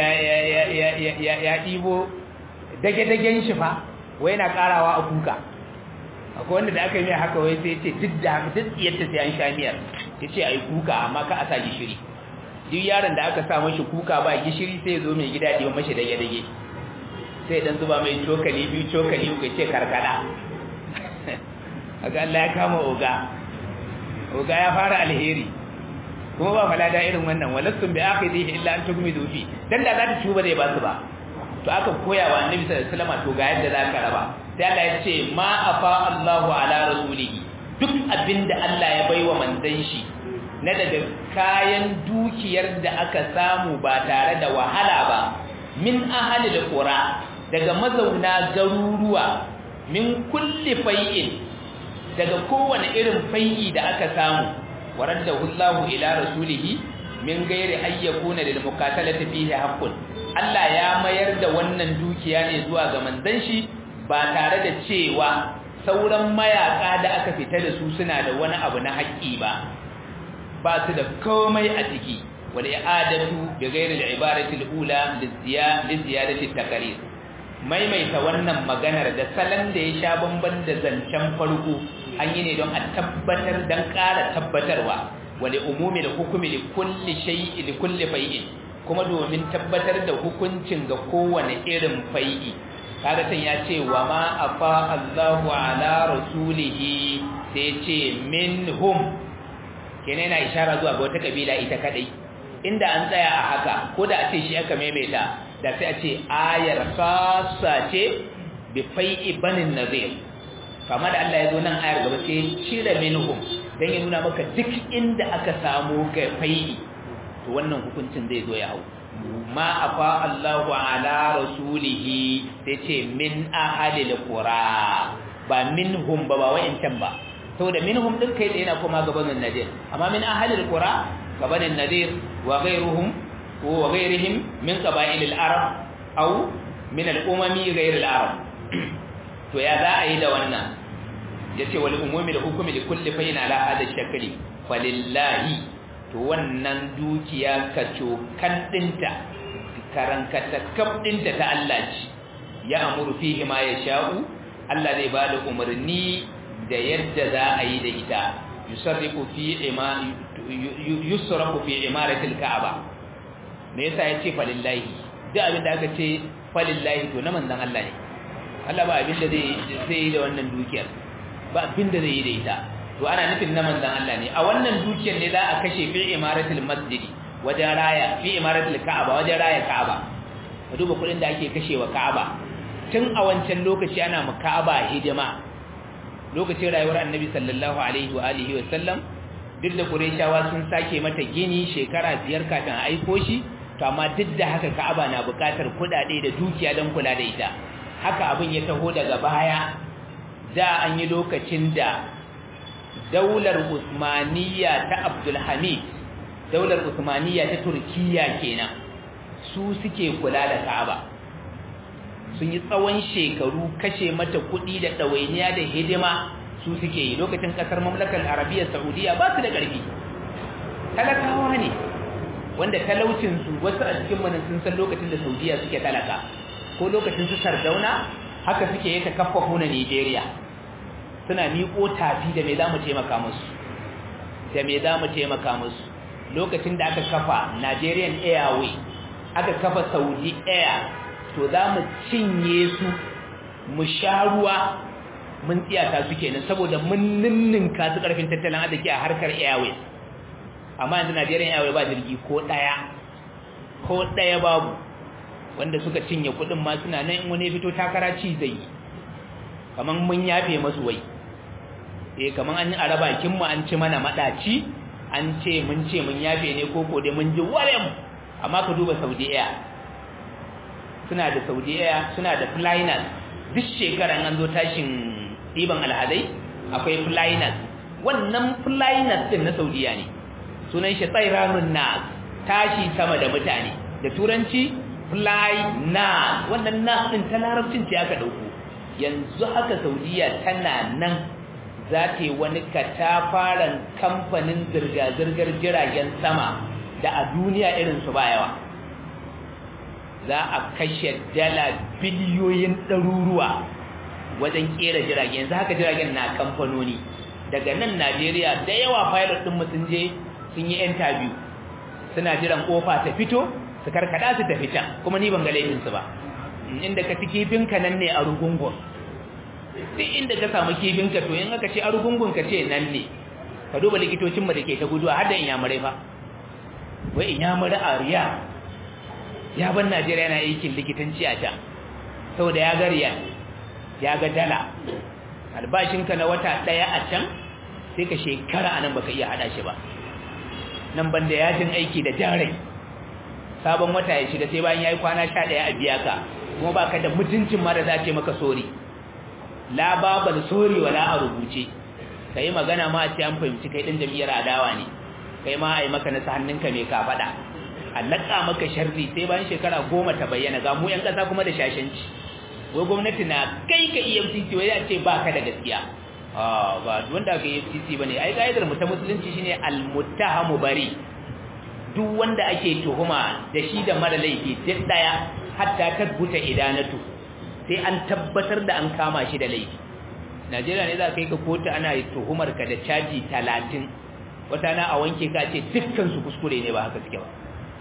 ya ɗibo dage-dagen shi fa wai na ƙarawa a kuka akwai wanda da aka yi mai haka wai sai ce duk da haka duk yadda sai an sha miyar ya ce a yi kuka amma ka a sa gishiri duk yaron da aka sa mashi kuka ba gishiri sai zo mai gida ɗiba mashi dage-dage sai dan zuba mai cokali biyu cokali uku ce karkada aga Allah ya kama oga oga ya fara alheri kuma ba falada irin wannan walastum bi akhidhihi illa an tugmidu fi dan da za ta tuba zai ba su ba to aka koya wa annabi sallallahu alaihi wasallam to ga yadda za ka raba sai Allah ya ce ma afa Allahu ala rasulihi duk abinda Allah ya baiwa manzon shi na daga kayan dukiyar da aka samu ba tare da wahala ba min ahalil qura daga mazauna garuruwa min kulli fai'in daga kowane irin fai'i da aka samu waraddahu Allahu ila rasulihi min gairi ayyakuna lil muqatalati fihi haqqun Allah ya mayar da wannan dukiya ne zuwa ga manzon shi ba tare da cewa sauran mayaka da aka fita da su suna da wani abu na haƙƙi ba ba su da komai a ciki wal i'adatu bi ghairi al ibarati al ula liziyadati taqrir maimaita wannan maganar da salon da ya sha bamban da zancen farko an yi ne don a tabbatar don ƙara tabbatarwa wale umumi da hukumi da kulli shay'i da kulli fai'in kuma domin tabbatar da hukuncin ga kowane irin fai'i kaga tan ya ce wa ma afa Allahu ala rasulihi sai ce minhum kenan yana ishara zuwa ga wata kabila ita kadai inda an tsaya a haka ko da a ce shi aka maimaita da sai a ce ayar khassa ce bi fai'i banin nazir kama da Allah ya zo nan ayar gaba sai cire minhum dan ya nuna maka duk inda aka samu kai fai'i to wannan hukuncin zai zo ya hau ma afa Allahu ala rasulihi sai ce min ahadil qura ba minhum ba ba wa'incan ba saboda minhum din kai tsaye na kuma gabanin nadir amma min ahadil qura gabanin nadir wa ghayruhum wa ghayrihim min qaba'il al-arab aw min al-umami ghayr al-arab to ya za a yi da wannan yace wal umumi da hukumi li kulli fayin ala hada shakli falillahi to wannan dukiya ka cokan dinta karankata kaf dinta ta Allah ce ya amuru fihi ma yasha'u Allah zai bada umarni da yadda za a yi da ita yusarrifu fi ima yusrafu fi imaratil ka'aba me yasa yace falillahi duk abin da aka ce falillahi to na manzon Allah ne Allah ba abin da zai zai yi da wannan dukiyar ba abin da zai yi da ita to ana nufin na manzon Allah ne a wannan dukiyar ne za a kashe fi imaratil masjidi wajen raya fi imaratil ka'aba wajen raya ka'aba ka duba kudin da ake kashewa ka'aba tun a wancan lokaci ana mu ka'aba hidima lokacin rayuwar annabi sallallahu alaihi wa alihi wa sallam duk da qurayshawa sun sake mata gini shekara biyar kafin a aiko shi to amma duk da haka ka'aba na buƙatar kuɗaɗe da dukiya don kula da ita haka abin ya taho daga baya da an yi lokacin da daular usmaniya ta abdulhamid daular usmaniya ta turkiya kenan su suke kula da ka'aba sun yi tsawon shekaru kashe mata kuɗi da ɗawainiya da hidima su suke yi lokacin ƙasar mamlakar arabiyyar saudiya ba su da ƙarfi talakawa ne wanda talaucinsu wasu a cikin manan sun san lokacin da saudiya suke talaka ko lokacin su sardauna haka suke yi ta kafa huna nigeria suna miƙo tafi da me za mu taimaka musu da me za mu taimaka musu lokacin da aka kafa nigerian airway aka kafa saudi air to za mu cinye su mu sha ruwa mun tsiyata su kenan saboda mun ninninka su karfin tattalin arziki a harkar airways amma yanzu Najeriya airways ba jirgi ko daya ko daya babu wanda suka cinye kudin ma suna nan in wani fito takara ci zai kaman mun yafe masu wai eh kaman an yi araba kin mu an ci mana madaci an ce mun ce mun yafe ne ko ko dai mun ji warem amma ka duba Saudi Air suna da Saudi Air suna da Flynas duk shekara an zo tashin diban alhadai akwai Flynas wannan Flynas din na Saudiya ne sunan shi tsairanun nas tashi sama da mutane da turanci Flynas wannan nas din ta larabcin ce aka dauko yanzu haka Saudiya tana nan za ta yi wani katafaren kamfanin zirga-zirgar jiragen sama da a duniya irin su ba yawa za a kashe dala biliyoyin ɗaruruwa wajen kera jirage yanzu haka jiragen na kamfanoni daga nan Najeriya da yawa pilot din mu sun je sun yi interview suna jiran kofa ta fito su karkada su ta fita kuma ni ban ga laifin su ba inda ka ci kifin ka nan ne a rugungun sai inda ka samu kifin ka to in aka ce a rugungun ka ce nan ne ka duba likitocin mu da ke ta guduwa har da inyamurai fa wai inyamurai a riya ya ban Najeriya yana aikin likitanci a can saboda ya ga riyal ya ga dala albashinka na wata daya a can sai ka shekara anan baka iya hada shi ba nan banda yajin aiki da jarai sabon wata ya shiga sai bayan yayi kwana 11 a biya ka kuma baka da mutuncin ma da za ce maka sori la babal sori wala a rubuce kai magana ma a ce an fahimci kai din jami'ar adawa ne kai ma ai maka nasa hannunka mai ka fada allaka maka sharri sai bayan shekara goma ta bayyana ga mu yan kasa kuma da shashanci wai gwamnati na kai ka EFCC wai ya ce ba ka da gaskiya ah ba wanda ka EFCC bane ai kaidar mu ta musulunci shine al-muttahamu bari duk wanda ake tuhuma da shi da mara laifi duk daya hatta tabbuta idanatu sai an tabbatar da an kama shi da laifi Najeriya ne za ka yi ka kotu ana tuhumar ka da caji 30 wata na a wanke ka ce dukkan su kuskure ne ba haka suke ba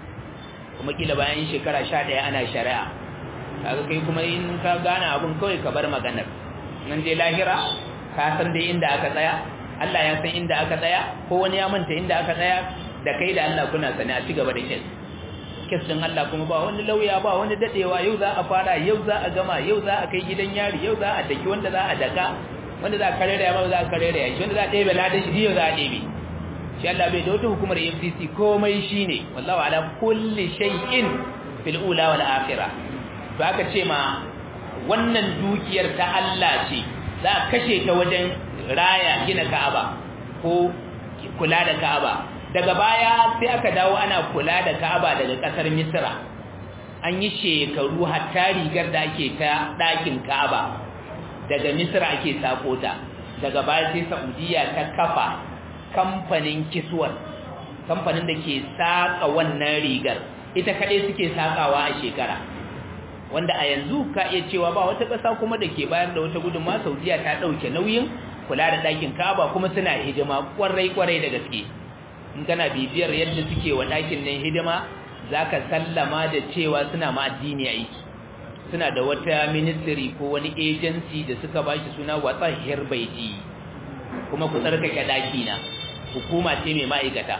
kuma kila bayan shekara 11 ana shari'a kaga kai kuma in ka gane abun kawai ka bar maganar nan je lahira ka san dai inda aka tsaya Allah ya san inda aka tsaya ko wani ya manta inda aka tsaya da kai da Allah kuna sani a cigaba da kes kes din Allah kuma ba wani lauya ba wani dadewa yau za a fara yau za a gama yau za a kai gidan yari yau za a daki wanda za a daka wanda za a karere ya ba za a karere ya shi wanda za a ɗebe ladan shi yau za a ɗebe shi Allah bai da wata hukumar FCC komai shine wallahu ala kulli shay'in fil ula wal akhirah to aka ce ma wannan dukiyar ta Allah ce za a kashe ta wajen raya gina Ka'aba ko kula da Ka'aba daga baya sai aka dawo ana kula da Ka'aba daga kasar Misra an yi shekaru hatta rigar da ake ta ɗakin Ka'aba daga Misra ake sako ta daga baya sai Saudiya ta kafa kamfanin kiswar kamfanin da ke saka wannan rigar ita kaɗai suke sakawa a shekara wanda a yanzu ka iya cewa ba wata ƙasa kuma da ke bayar da wata gudunma saudiya ta ɗauke nauyin kula da ɗakin kaba kuma suna hidima ƙwarai-ƙwarai da gaske in kana bibiyar yadda suke wa ɗakin nan hidima za ka sallama da cewa suna ma addini aiki suna da wata ministry ko wani agency da suka ba shi suna watsahiyar baiti kuma ku tsarkake ɗaki na hukuma ce mai ma'aikata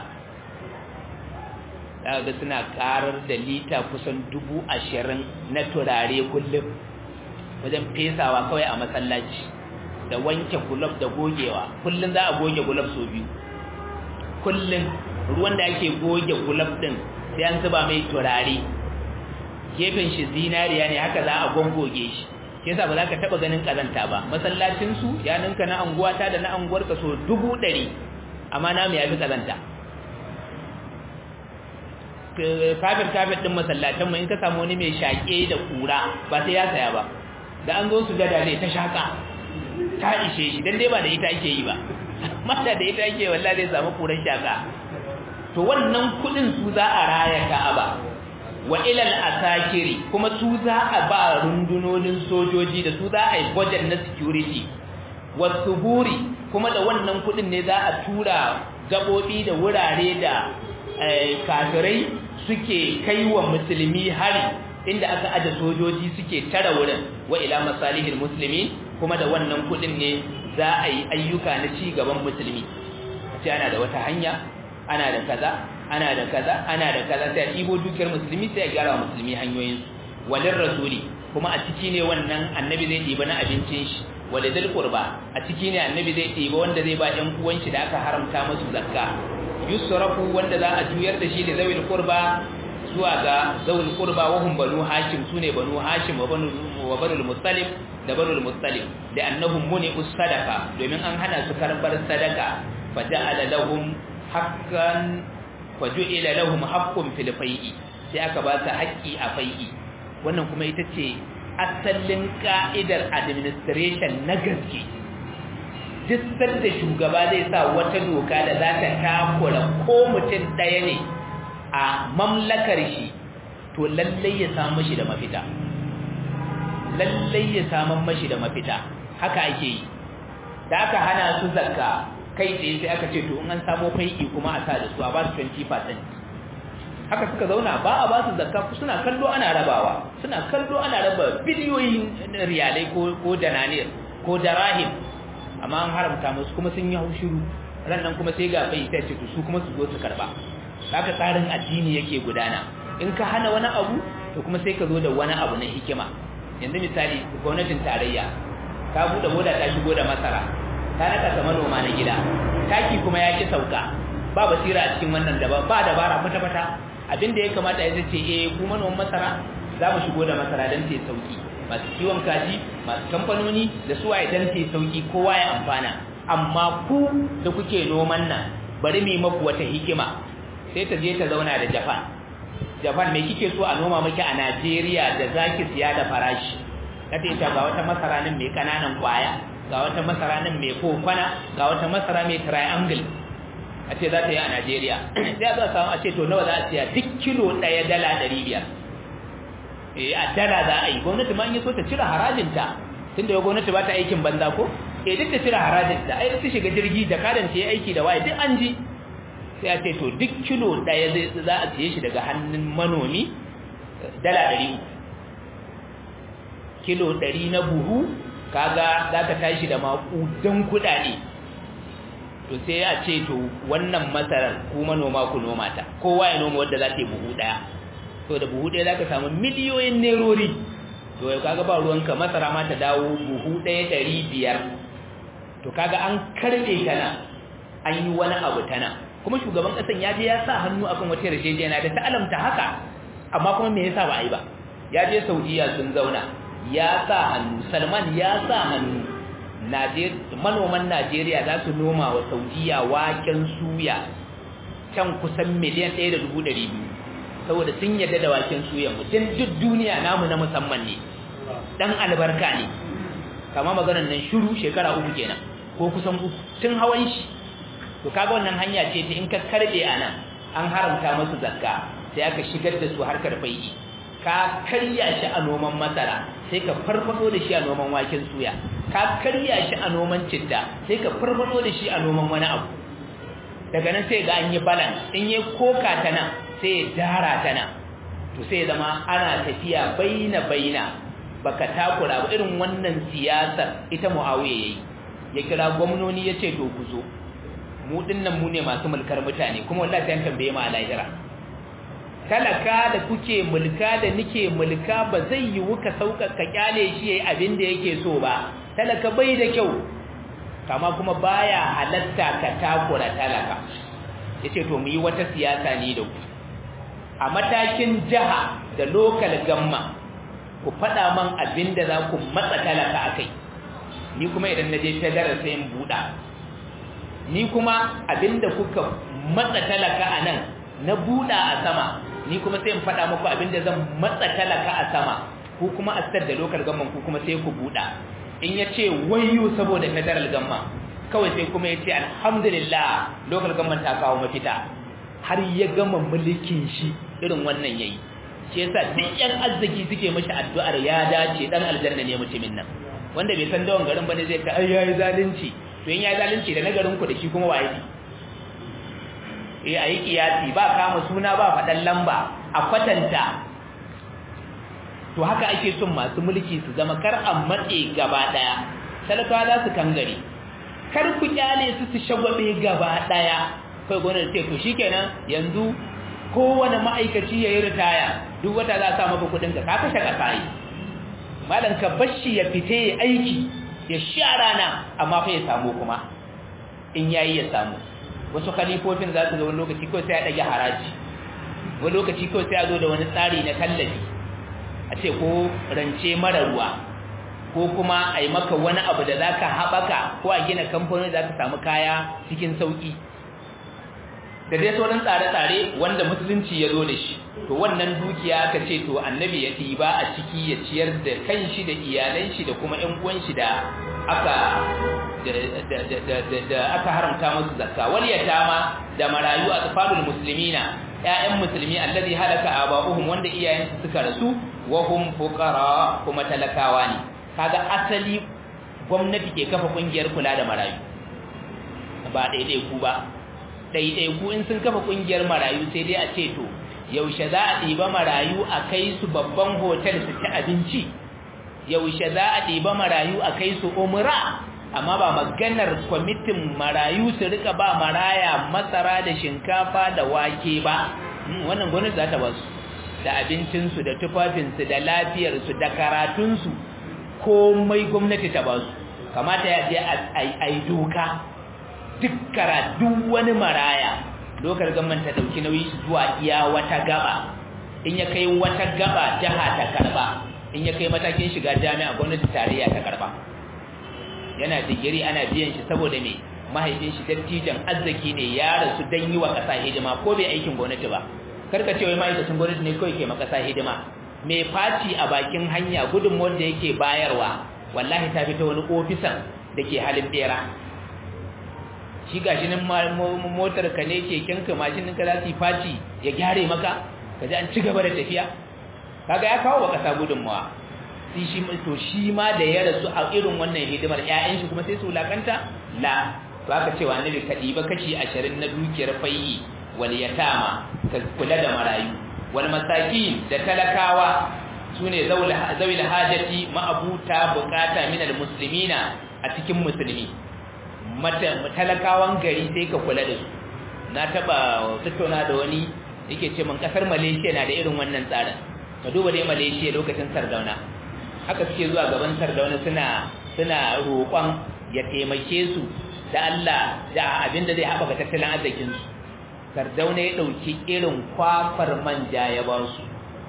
za ga suna karar da lita kusan dubu ashirin na turare kullum wajen fesawa kawai a masallaci da wanke gulab da gogewa kullum za a goge gulab sau biyu kullum ruwan da ake goge gulab din sai an zuba mai turare gefen shi zinariya ne haka za a gongoge shi ke sa ba za ka taɓa ganin ƙazanta ba masallacinsu ya ninka na anguwata da na anguwarka so dubu ɗari amma na mu ya fi ƙazanta kafin kafin ɗin masallatanmu in ka samu wani mai shaƙe da ƙura ba sai ya saya ba da an zo su gada zai ta shaƙa ta ishe shi don dai ba da ita ake yi ba mata da ita ake wallah zai samu ƙuran shaƙa to wannan kuɗin su za a raya ka'aba wa ilal asakiri kuma su za a ba rundunonin sojoji da su za a yi budget na security wasu buri kuma da wannan kuɗin ne za a tura gaɓoɓi da wurare da kafirai suke kai wa musulmi hari inda aka aje sojoji suke tara wurin wa ila masalihil musulmi kuma da wannan kudin ne za a yi ayyuka na ci gaban musulmi ce ana da wata hanya ana da kaza ana da kaza ana da kaza sai a ɗibo dukiyar musulmi sai a gyara musulmi hanyoyin walin rasuli kuma a ciki ne wannan annabi zai ɗiba na abincin shi walidul qurba a ciki ne annabi zai ɗiba wanda zai ba ɗan uwan shi da aka haramta musu zakka yusrafu wanda za a juyar da shi da zawil qurba zuwa ga zawil qurba wa hum banu hashim sune banu hashim wa banu wa banu muttalib da banu muttalib da annahum muni usadaqa domin an hana su karbar sadaka fa ja'ala lahum haqqan wa ju'ila lahum haqqun fil fai'i sai aka ba su haƙƙi a fai'i wannan kuma ita ce asalin ka'idar administration na gaske duk sanda shugaba zai sa wata doka da za ta takura ko mutum ɗaya ne a mamlakar shi to to lallai ya samu mashi da mafita lallai ya samu mashi da mafita haka ake yi da aka hana su zakka kai tsaye sai aka ce to in an samu fai'i kuma a sa da su a ba su 20% haka suka zauna ba a ba su zakka suna kallo ana rabawa suna kallo ana raba biliyoyin riyalai ko ko dananir ko darahim amma an haramta musu kuma sun yi haushuru ran nan kuma sai ga bai sai ce su kuma su zo su karba haka tsarin addini yake gudana in ka hana wani abu to kuma sai ka zo da wani abu na hikima yanzu misali gwamnatin tarayya ta bude boda ta shigo da masara ta naka ta manoma na gida taki kuma ya ki sauka ba basira a cikin wannan da ba dabara kwata kwata abin da ya kamata ya ce eh ku manoman masara za mu shigo da masara don ta sauki masu kiwon kaji masu kamfanoni da su waye don ta sauki kowa ya amfana amma ku da kuke noman nan bari mu maku wata hikima sai ta je ta zauna da Japan Japan me kike so a noma miki a Najeriya da zaki siya da farashi kace ita ga wata masara nan mai kananan kwaya ga wata masara nan mai kokona ga wata masara mai triangle a ce za ta yi a Najeriya sai a zo samu a ce to nawa za a siya duk kilo ɗaya dala ɗari biyar eh a dala za a yi gwamnati ma in yi so ta cire harajinta tunda ya gwamnati ba ta aikin banza ko eh duk ta cire harajinta ai ta shiga jirgi da kadan ta yi aiki da waye duk an ji sai a ce to duk kilo ɗaya za a siye shi daga hannun manomi dala ɗari uku kilo ɗari na buhu kaga za ka tashi da maƙudan kuɗaɗe to sai a ce to wannan masarar ku manoma ku noma ta kowa ya noma wadda za ta yi buhu ɗaya to da buhu ɗaya za ka samu miliyoyin nerori to yau kaga ba ruwanka masara ma ta dawo buhu ɗaya ɗari biyar to kaga an karɓe ta nan an yi wani abu ta nan kuma shugaban ƙasan ya je ya sa hannu akan wata yarjejeniya da ta alamta haka amma kuma me yasa ba a yi ba ya je saudiya sun zauna ya sa hannu salman ya sa hannu manoman najeriya za su noma wa saudiya waken suya can kusan miliyan ɗaya da dubu ɗari biyu saboda sun yadda da waken suya mutum duk duniya namu na musamman ne ɗan albarka ne kama maganar nan shuru shekara uku kenan ko kusan uku tun hawan shi to kaga wannan hanya ce ta in ka karɓe a nan an haramta masu zakka sai aka shigar da su harkar fai'i ka karya shi a noman masara sai ka farfado da shi a noman waken suya ka karya shi a noman citta sai ka farfado da shi a noman wani abu daga nan sai ga an yi balance in yi koka ta nan sai ya dara ta nan to sai zama ana tafiya baina baina baka takura ba irin wannan siyasar ita muawiya yayi ya kira gwamnoni ya ce to ku zo mu dinnan mu ne masu mulkar mutane kuma wallahi sai an tambaye mu a lahira talaka da kuke mulka da nike mulka ba zai yi wuka sauƙaƙa kyale shi yayi abin da yake so ba talaka bai da kyau kama kuma baya halatta ka takura talaka yace to mu yi wata siyasa ne da ku a matakin jiha da local gamma ku faɗa man abin da za ku matsa talaka akai ni kuma idan na je federal sai in buɗa ni kuma abin da kuka matsa talaka a nan na buɗa a sama ni kuma sai in faɗa muku abinda zan matsa talaka a sama ku kuma a da local gamman ku kuma sai ku buɗa in ya ce wayo saboda federal gamma kawai sai kuma ya ce alhamdulillah local gamman ta kawo mafita har ya gama mulkin shi irin wannan yayi shi yasa duk yan arziki suke mashi addu'ar ya dace dan aljanna ne mutumin nan wanda bai san dawon garin bane zai ka ai yayi zalunci to in yayi zalunci da nagarin ku da shi kuma waye eh ayi kiyasi ba kama suna ba fadan lamba a kwatanta to haka ake son masu mulki su zama kar a matse gaba daya talakawa za su kangare kar ku kyale su su shagwabe gaba daya kai gonar ce to shikenan yanzu kowane ma'aikaci yayi ritaya duk wata za sa maka kudin ka ka kashe kasa yi malan ka bashi ya fite ya aiki ya sha rana amma fa ya samu kuma in yayi ya samu wasu khalifofin za su zo wani lokaci kawai sai a ɗage haraji wani lokaci kawai sai a zo da wani tsari na tallafi a ce ko rance mara ruwa ko kuma a yi maka wani abu da za ka haɓaka ko a gina kamfanin za ka samu kaya cikin sauƙi da dai sauran tsare-tsare wanda musulunci ya zo da shi to wannan dukiya aka ce to annabi ya ɗiba a ciki ya ciyar da kanshi da iyalan shi da kuma ƴan uwan shi da aka da aka haramta musu zakka wal yatama da marayu a tsafalul muslimina ƴaƴan musulmi allazi halaka aba'uhum wanda iyayensu suka rasu wa hum fuqara kuma talakawa ne kaga asali gwamnati ke kafa kungiyar kula da marayu ba daidai ku ba daidai ku in sun kafa kungiyar marayu sai dai a ce to yaushe za a ɗiba marayu a kai su babban hotel su ci abinci yaushe za a ɗiba marayu a kai su umra amma ba maganar kwamitin marayu su rika ba maraya masara da shinkafa da wake ba wannan gwamnati za ta ba su da abincinsu da tufafinsu da lafiyarsu da karatunsu komai gwamnati ta ba su kamata ya je a yi doka duk duk wani maraya lokar gaman ta dauki nauyi zuwa iya wata gaba in ya kai wata gaba jaha ta karba in ya kai matakin shiga jami'a gwamnati tarayya ta karba yana digiri ana biyan shi saboda me mahaifin shi dattijan arziki ne ya rasu dan yi wa kasa hidima ko bai aikin gwamnati ba karka ce wai ma'aikacin gwamnati ne kawai ke ma kasa hidima mai faci a bakin hanya gudunmuwar da yake bayarwa wallahi ta fita wani ofisan da ke halin bera shi gashi nan motar ka ne keken ka mashin ɗinka za su yi faci ya gyare maka ka ji an ci gaba da tafiya kaga ya kawo wa ƙasa gudunmawa sai shi to shi ma da ya rasu a irin wannan hidimar ƴaƴan shi kuma sai su wulakanta la to aka cewa annabi ka ɗiba kashi ashirin na dukiyar fayyi wal yatama ka kula da marayu wal masakin da talakawa sune zawil hajati ma'abuta bukata min al muslimina a cikin musulmi talakawan gari sai ka kula da su na taba tattauna da wani yake ce min kasar Malaysia na da irin wannan tsarin ka duba dai Malaysia lokacin Sardauna haka suke zuwa gaban Sardauna suna suna roƙon ya taimake su da Allah da abinda zai haɓaka tattalin arzikin su Sardauna ya dauki irin kwafar manja ya ba su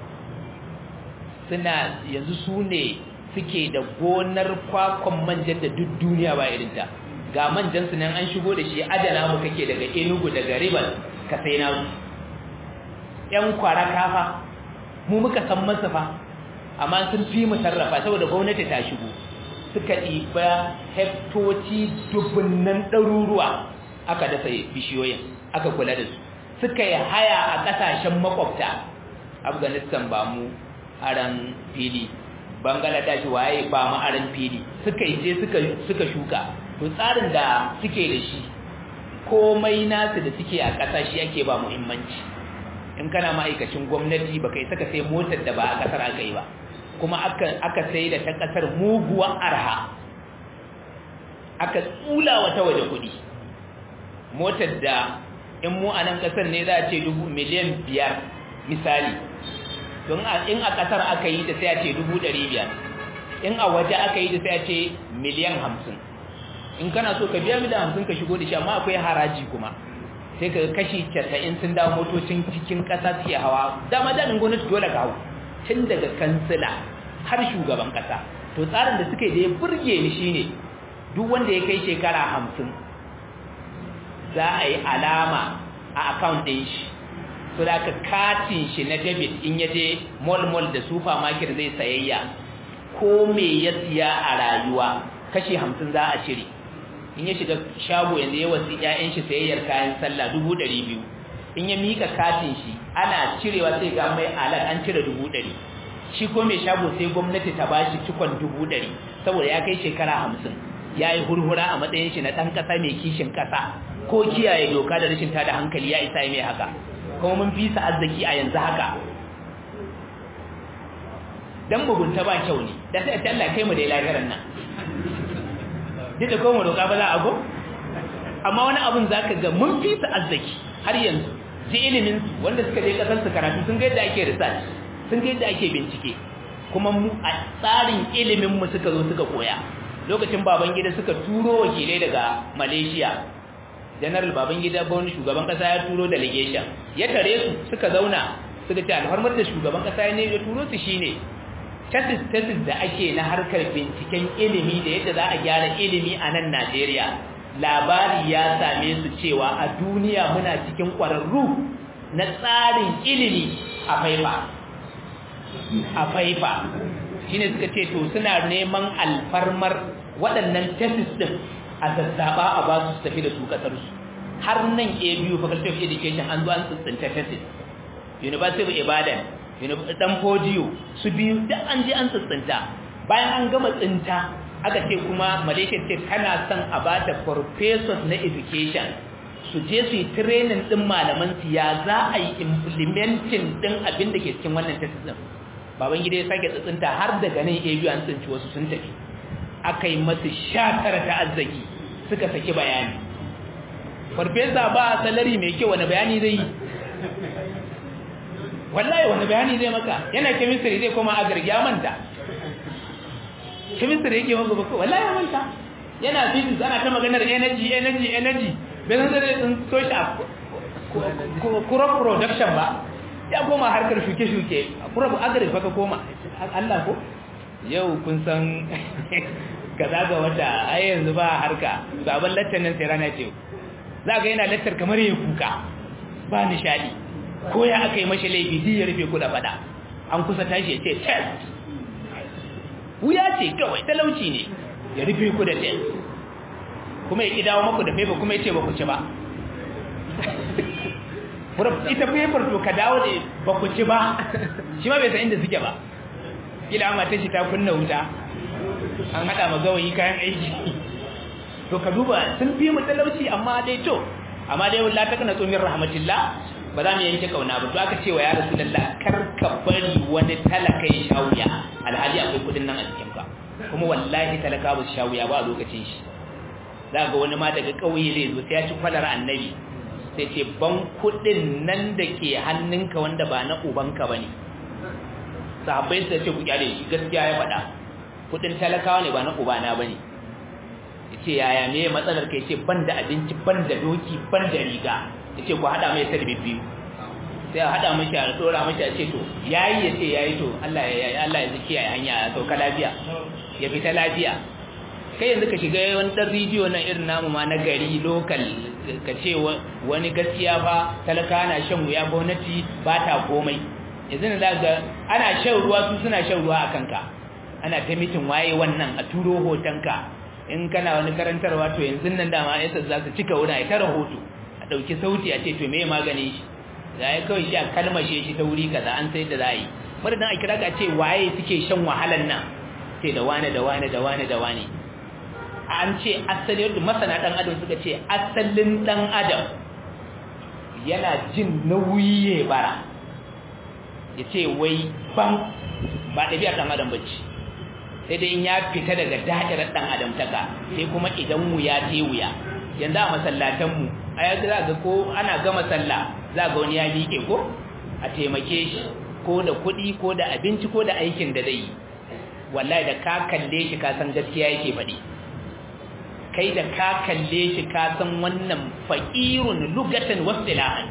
suna yanzu su ne suke da gonar kwakwan manjan da duk duniya ba irin ta ga manjan su nan an shigo da shi adana mu kake daga Enugu daga Rivers ka sai na su ƴan kwara kafa mu muka san masa fa amma sun fi mu sarrafa saboda gwamnati ta shigo suka ɗiba hektoci dubunnan ɗaruruwa aka dasa bishiyoyin aka kula da su suka yi haya a ƙasashen makwabta afghanistan ba mu aran fili bangladesh waye ba mu aran fili suka yi je suka shuka to tsarin da suke da shi komai nasu da suke a ƙasa shi ake ba muhimmanci in kana ma'aikacin gwamnati baka yi saka sai motar da ba a ƙasar aka yi ba kuma aka sai da ta ƙasar muguwan arha aka tsula wata waje kuɗi motar da in mu a nan ƙasar ne za a ce dubu miliyan biyar misali don in a ƙasar aka yi ta sai a ce dubu ɗari biyar in a waje aka yi ta sai a ce miliyan hamsin in kana so ka biya miliyan hamsin ka shigo da shi amma akwai haraji kuma sai ka kashi casa'in sun dawo motocin cikin ƙasa suke hawa dama daɗin gwamnati dole ka hau tun daga kansila har shugaban ƙasa to tsarin da suke da ya burge ni shine duk wanda ya kai shekara hamsin za a yi alama a account ɗin shi so da ka katin shi na debit in ya je mall-mall da supermarket zai sayayya ko me ya siya a rayuwa kashi hamsin za a cire in ya shiga shago yanzu ya wasu ƴaƴan shi sayayyar kayan sallah dubu ɗari biyu in ya mika katin shi ana cirewa sai ga mai alat an cire dubu ɗari shi ko mai shago sai gwamnati ta bashi cikon dubu ɗari saboda ya kai shekara hamsin ya yi hurhura a matsayin shi na ɗan ƙasa mai kishin ƙasa ko kiyaye doka da rashin tada hankali ya isa mai haka kuma mun fi sa arziki a yanzu haka dan bugunta ba kyau ne da sai Allah kai mu da lahirin nan duk da kowa roƙa ba za a go amma wani abun zaka ga mun fi sa arziki har yanzu ji ilimin wanda suka je kasar su karatu sun ga yadda ake research sun ga yadda ake bincike kuma mu a tsarin ilimin mu suka zo suka koya lokacin babangida suka turo wakilai daga Malaysia general babangida gwamnati shugaban kasa ya turo delegation ya tare su suka zauna suka ce alfarmar da shugaban kasa ne ya turo su shine tesis tesis da ake na harkar binciken ilimi da yadda za a gyara ilimi a nan Najeriya labari ya same su cewa a duniya muna cikin ƙwararru na tsarin ilimi a faifa a faifa shine suka ce to suna neman alfarmar waɗannan tesis din a zazzaba a ba su tafi da su kasar su har nan ABU faculty of education an zo an tsinta tesis university of ibadan dan fodiyo su biyu duk an je an tsintsinta bayan an gama tsinta aka ce kuma malaysia ce kana son a ba da professors na education su je su yi training din malaman su ya za a yi implementing din abin da ke cikin wannan test din baban gida ya sake tsintsinta har daga nan abu an tsinci wasu sun tafi aka yi masu shatara ta arziki suka saki bayani farfesa ba salari mai kyau wani bayani zai yi wallahi wani bayani zai maka yana chemistry zai koma a gargiya manta chemistry yake maka baka wallahi ya manta yana physics ana ta maganar energy energy energy bai san zai sun toshi a crop production ba ya koma harkar shuke-shuke crop agri baka koma Allah ko yau kun san kaza ga wata ai yanzu ba harka sabon lattar nan sai rana ce za ga yana lattar kamar ya kuka ba nishadi ko ya aka yi mashi laifi din ya rufe kuɗa fada an kusa tashi ya ce test wuya ce kawai talauci ne ya rufe ku da test kuma ya ƙi dawo maku da fefa kuma ya ce ba ku ci ba ita fefar to ka dawo da ba ku ci ba shi ma bai san inda suke ba kila amma ta shi ta kunna wuta an haɗa ma gawayi kayan aiki to ka duba sun fi mu talauci amma dai to amma dai wallahi ta kana tsomin rahmatillah ba za mu yanke kauna ba to aka ce wa ya rasulullah kar ka bari wani talaka ya shawuya alhali akwai kudin nan a cikin ka kuma wallahi talaka ba su shawuya ba a lokacin shi za ga wani ma daga kauye zai zo sai ya ci kwalar annabi sai ce ban kudin nan da ke hannunka wanda ba na ubanka bane sahabbai sai ce ku kyale shi gaskiya ya faɗa kudin talakawa ne ba na ubana bane yace yaya me matsalar kai ce ban da abinci ban da doki ban da riga yace ku hada mai sarbi biyu sai a hada mishi a tsora mishi a ce to yayi yace yayi to Allah ya Allah ya zaki yayi hanya ya sauka lafiya ya fita lafiya kai yanzu ka shiga wani dan rediyo nan irin namu ma na gari local ka ce wani gaskiya fa talaka na shan wuya gwamnati ba ta komai yanzu ne ga ana shan ruwa su suna shan ruwa a kanka ana ta mitin waye wannan a turo hotonka in kana wani karantarwa to yanzu nan dama yasa za su cika wuna ya tara hoto a ɗauki sauti a ce to me maganin shi za ya kawai shi a kalmashe shi ta wuri kaza an sai da za a yi madadin a kira ka ce waye suke shan wahalan nan ce da wane da wane da wane da wane an ce asali yadda masana ɗan adam suka ce asalin ɗan adam yana jin nauyi ya bara ya ce wai ban ba ɗabi'ar ɗan adam bacci sai dai in ya fita daga da'irar ɗan adam taka sai kuma idan wuya ta wuya yanzu a masallatanmu a yanzu za ga ko ana gama sallah za ga wani ya miƙe ko a taimake shi ko da kuɗi ko da abinci ko da aikin da zai yi wallahi da ka kalle shi ka san gaskiya yake faɗi kai da ka kalle shi ka san wannan faqirun lugatan wasilahan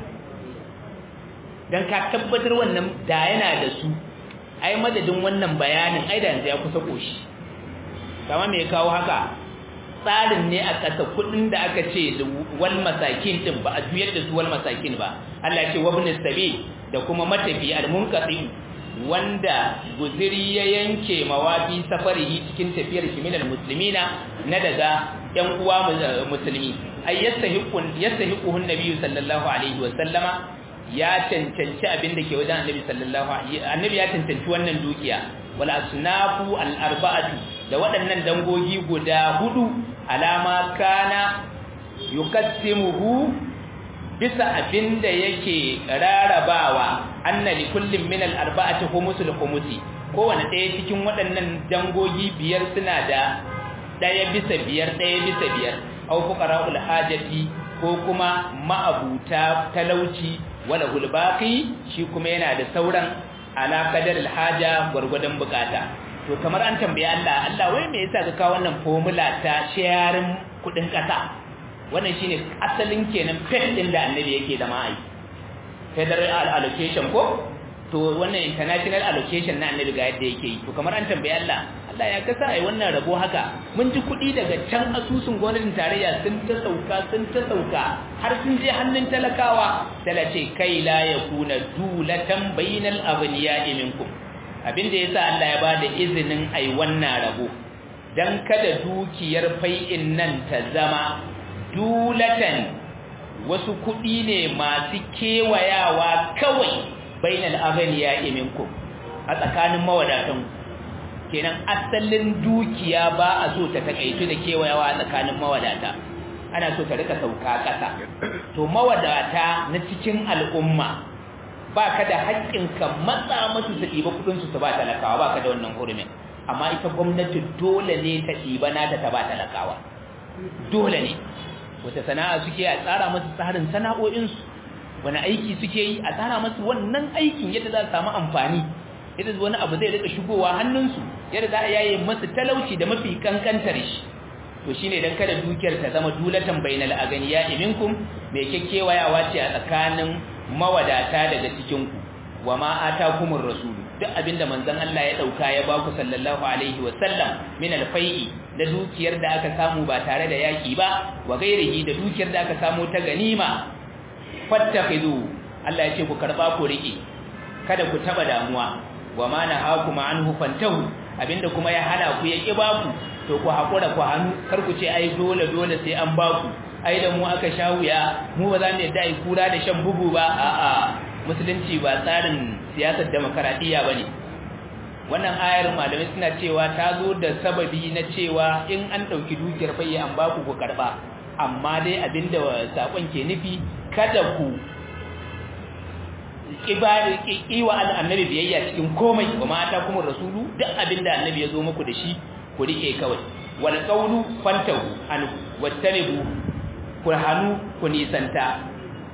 dan ka tabbatar wannan da yana da su ai madadin wannan bayanin ai da yanzu ya kusa koshi kama me kawo haka tsarin ne a ƙasa kuɗin da aka ce wal masakin din ba a juyar da su wal masakin ba Allah ce wabnis sabil da kuma matafi al-munqati wanda guziri ya yanke mawafi safarihi cikin tafiyar shi minal muslimina na daga ƴan uwa musulmi ay yastahiqun yastahiquhu an-nabi sallallahu alaihi wa sallama ya cancanci abin da ke wajen annabi sallallahu alaihi annabi ya cancanci wannan dukiya wal asnafu al arba'atu da waɗannan dangogi guda hudu alama kana yuqassimuhu bisa abinda yake rarabawa anna li kullin min al arba'ati khumusul khumusi kowanne ɗaya cikin waɗannan dangogi biyar suna da ɗaya bisa biyar ɗaya bisa biyar au fuqara'ul hajati ko kuma ma'abuta talauci wala hulbaqi shi kuma yana da sauran ala qadar alhaja gurgudan bukata to kamar an tambaye Allah Allah wai me yasa ka kawo wannan formula ta sharing kudin kasa wannan shine asalin kenan pet din da annabi yake da mai federal allocation ko to wannan international allocation na annabi ga yadda yake yi to kamar an tambaye Allah Allah ya kasa ai wannan rabo haka mun ji kuɗi daga can asusun gwamnatin tarayya sun ta sauka sun ta sauka har sun je hannun talakawa talace kai la yakuna dulatan bainal aghniya'i minkum abinda yasa Allah ya bada izinin ai wannan rabo dan kada dukiyar fai'in nan ta zama dulatan wasu kuɗi ne masu kewayawa kawai bainal aghniya minkum a tsakanin mawadatan kenan asalin dukiya ba a so ta takaitu da kewayawa a tsakanin mawadata ana so ta rika sauka ƙasa to mawadata na cikin al'umma ba ka da haƙƙin ka matsa masu su ɗiba kuɗinsu su ba talakawa ba ka da wannan hurumin amma ita gwamnati dole ne ta ɗiba nata ta ba talakawa dole ne wata sana'a suke a tsara masu tsarin sana'o'insu wani aiki suke yi a tsara masu wannan aikin yadda za su samu amfani yadda wani abu zai rika shigowa hannunsu yadda za a yaye masu talauci da mafi kankantar shi to shine dan kada dukiyar ta zama dulatan bainal aganiya minkum mai kekkewayawa ce a tsakanin mawadata daga cikin ku wama atakumur rasul duk abinda manzon Allah ya dauka ya baku sallallahu alaihi wa sallam min alfai'i da dukiyar da aka samu ba tare da yaki ba wa gairihi da dukiyar da aka samu ta ganima fattakhidu Allah ya ce ku karba ku rike kada ku taba damuwa wama nahakum anhu fantahu abinda kuma ya hana ku ya ki baku to ku hakura ku hannu kar ku ce ai dole dole sai an baku ai da mu aka sha wuya mu ba za mu yadda ai kura da shan bugu ba a'a musulunci ba tsarin siyasar demokaradiyya bane wannan ayar malamai suna cewa ta zo da sababi na cewa in an dauki dukiyar bayya an baku ku karba amma dai abinda sakon ke nufi kada ku kiwa annabi biyayya cikin komai wa mata kuma rasulu duk abinda annabi ya zo muku da shi ku rike kawai wal qawlu fantahu an wattanibu ku hanu ku nisanta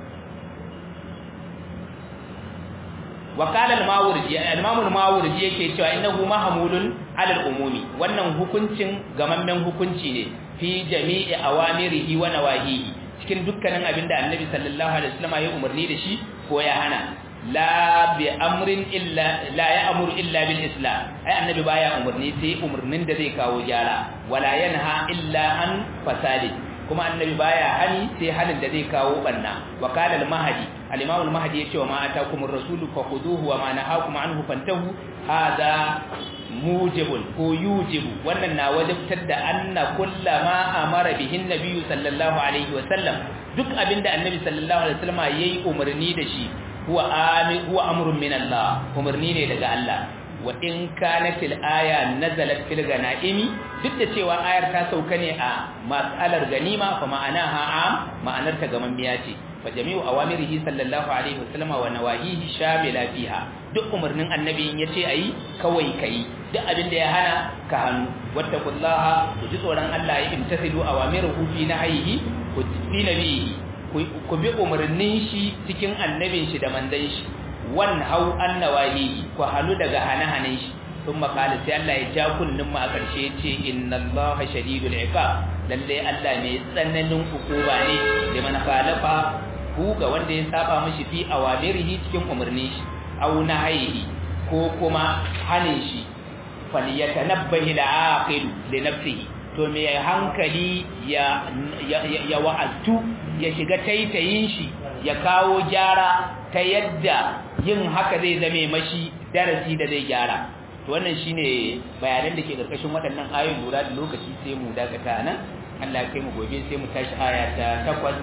wa qala al-mawardi al-imam al-mawardi yake cewa innahu mahmulun ala al-umumi wannan hukuncin gamammen hukunci ne fi jami'i awamirihi wa nawahihi cikin dukkanin abinda annabi sallallahu alaihi wasallam ya umarni da shi ko ya hana la bi amrin illa la ya'muru illa bil islam ai annabi baya umarni sai umarnin da zai kawo gyara wala yanha illa an fasadi kuma annabi baya hani sai halin da zai kawo banna wa qala al mahdi al imam al mahdi yace wa ma atakum ar rasul fakhuduhu wa ma nahakum anhu fantahu hada mujibun ko yujibu wannan na wajibtar da anna kullama amara bihin nabiyyu sallallahu alaihi wa sallam duk abinda annabi sallallahu alaihi wa sallam yayi umarni da shi huwa amir huwa amrun min Allah umarni ne daga Allah wa in kanat al-aya nazalat fil ganaimi duk da cewa ayar ta sauka ne a mas'alar ganima fa ma'anaha am ma'anar ta gaman biya ce fa jami'u awamirihi sallallahu alaihi wasallam wa nawahihi shamila fiha duk umarnin annabi in yace ayi kawai kai duk abin da ya hana ka hannu wattaqullaha ku ji tsoron Allah ya imtasilu awamiruhu fi nahyihi ku fi nabihi ku bi umarnin shi cikin annabin shi da mandan shi wan hau annawahi ku halu daga hane-hanen shi sun makala sai Allah ya ja kunnin mu a ƙarshe ce inna Allah shadidul iqab lalle Allah mai tsananin hukuma ne da man khalafa ku ga wanda ya saba mishi fi awamirihi cikin umarnin shi aw nahyihi ko kuma hanin shi falyatanabbahi al-aqil li nafsihi to me hankali ya ya wa'azu ya shiga taitayin shi ya kawo gyara ta yadda yin haka zai zame mashi darasi da zai gyara to wannan shine bayanan da ke karkashin waɗannan ayoyin lura da lokaci sai mu dakata nan Allah ya kai mu gobe sai mu tashi aya ta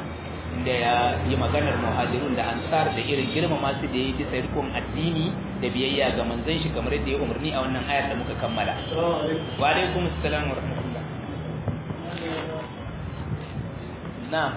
8 inda ya yi maganar muhajirun da ansar da irin girma masu da ya yi bisa rikon addini da biyayya ga manzon shi kamar yadda ya umarni a wannan ayar da muka kammala wa alaikum assalam wa rahmatullah na'am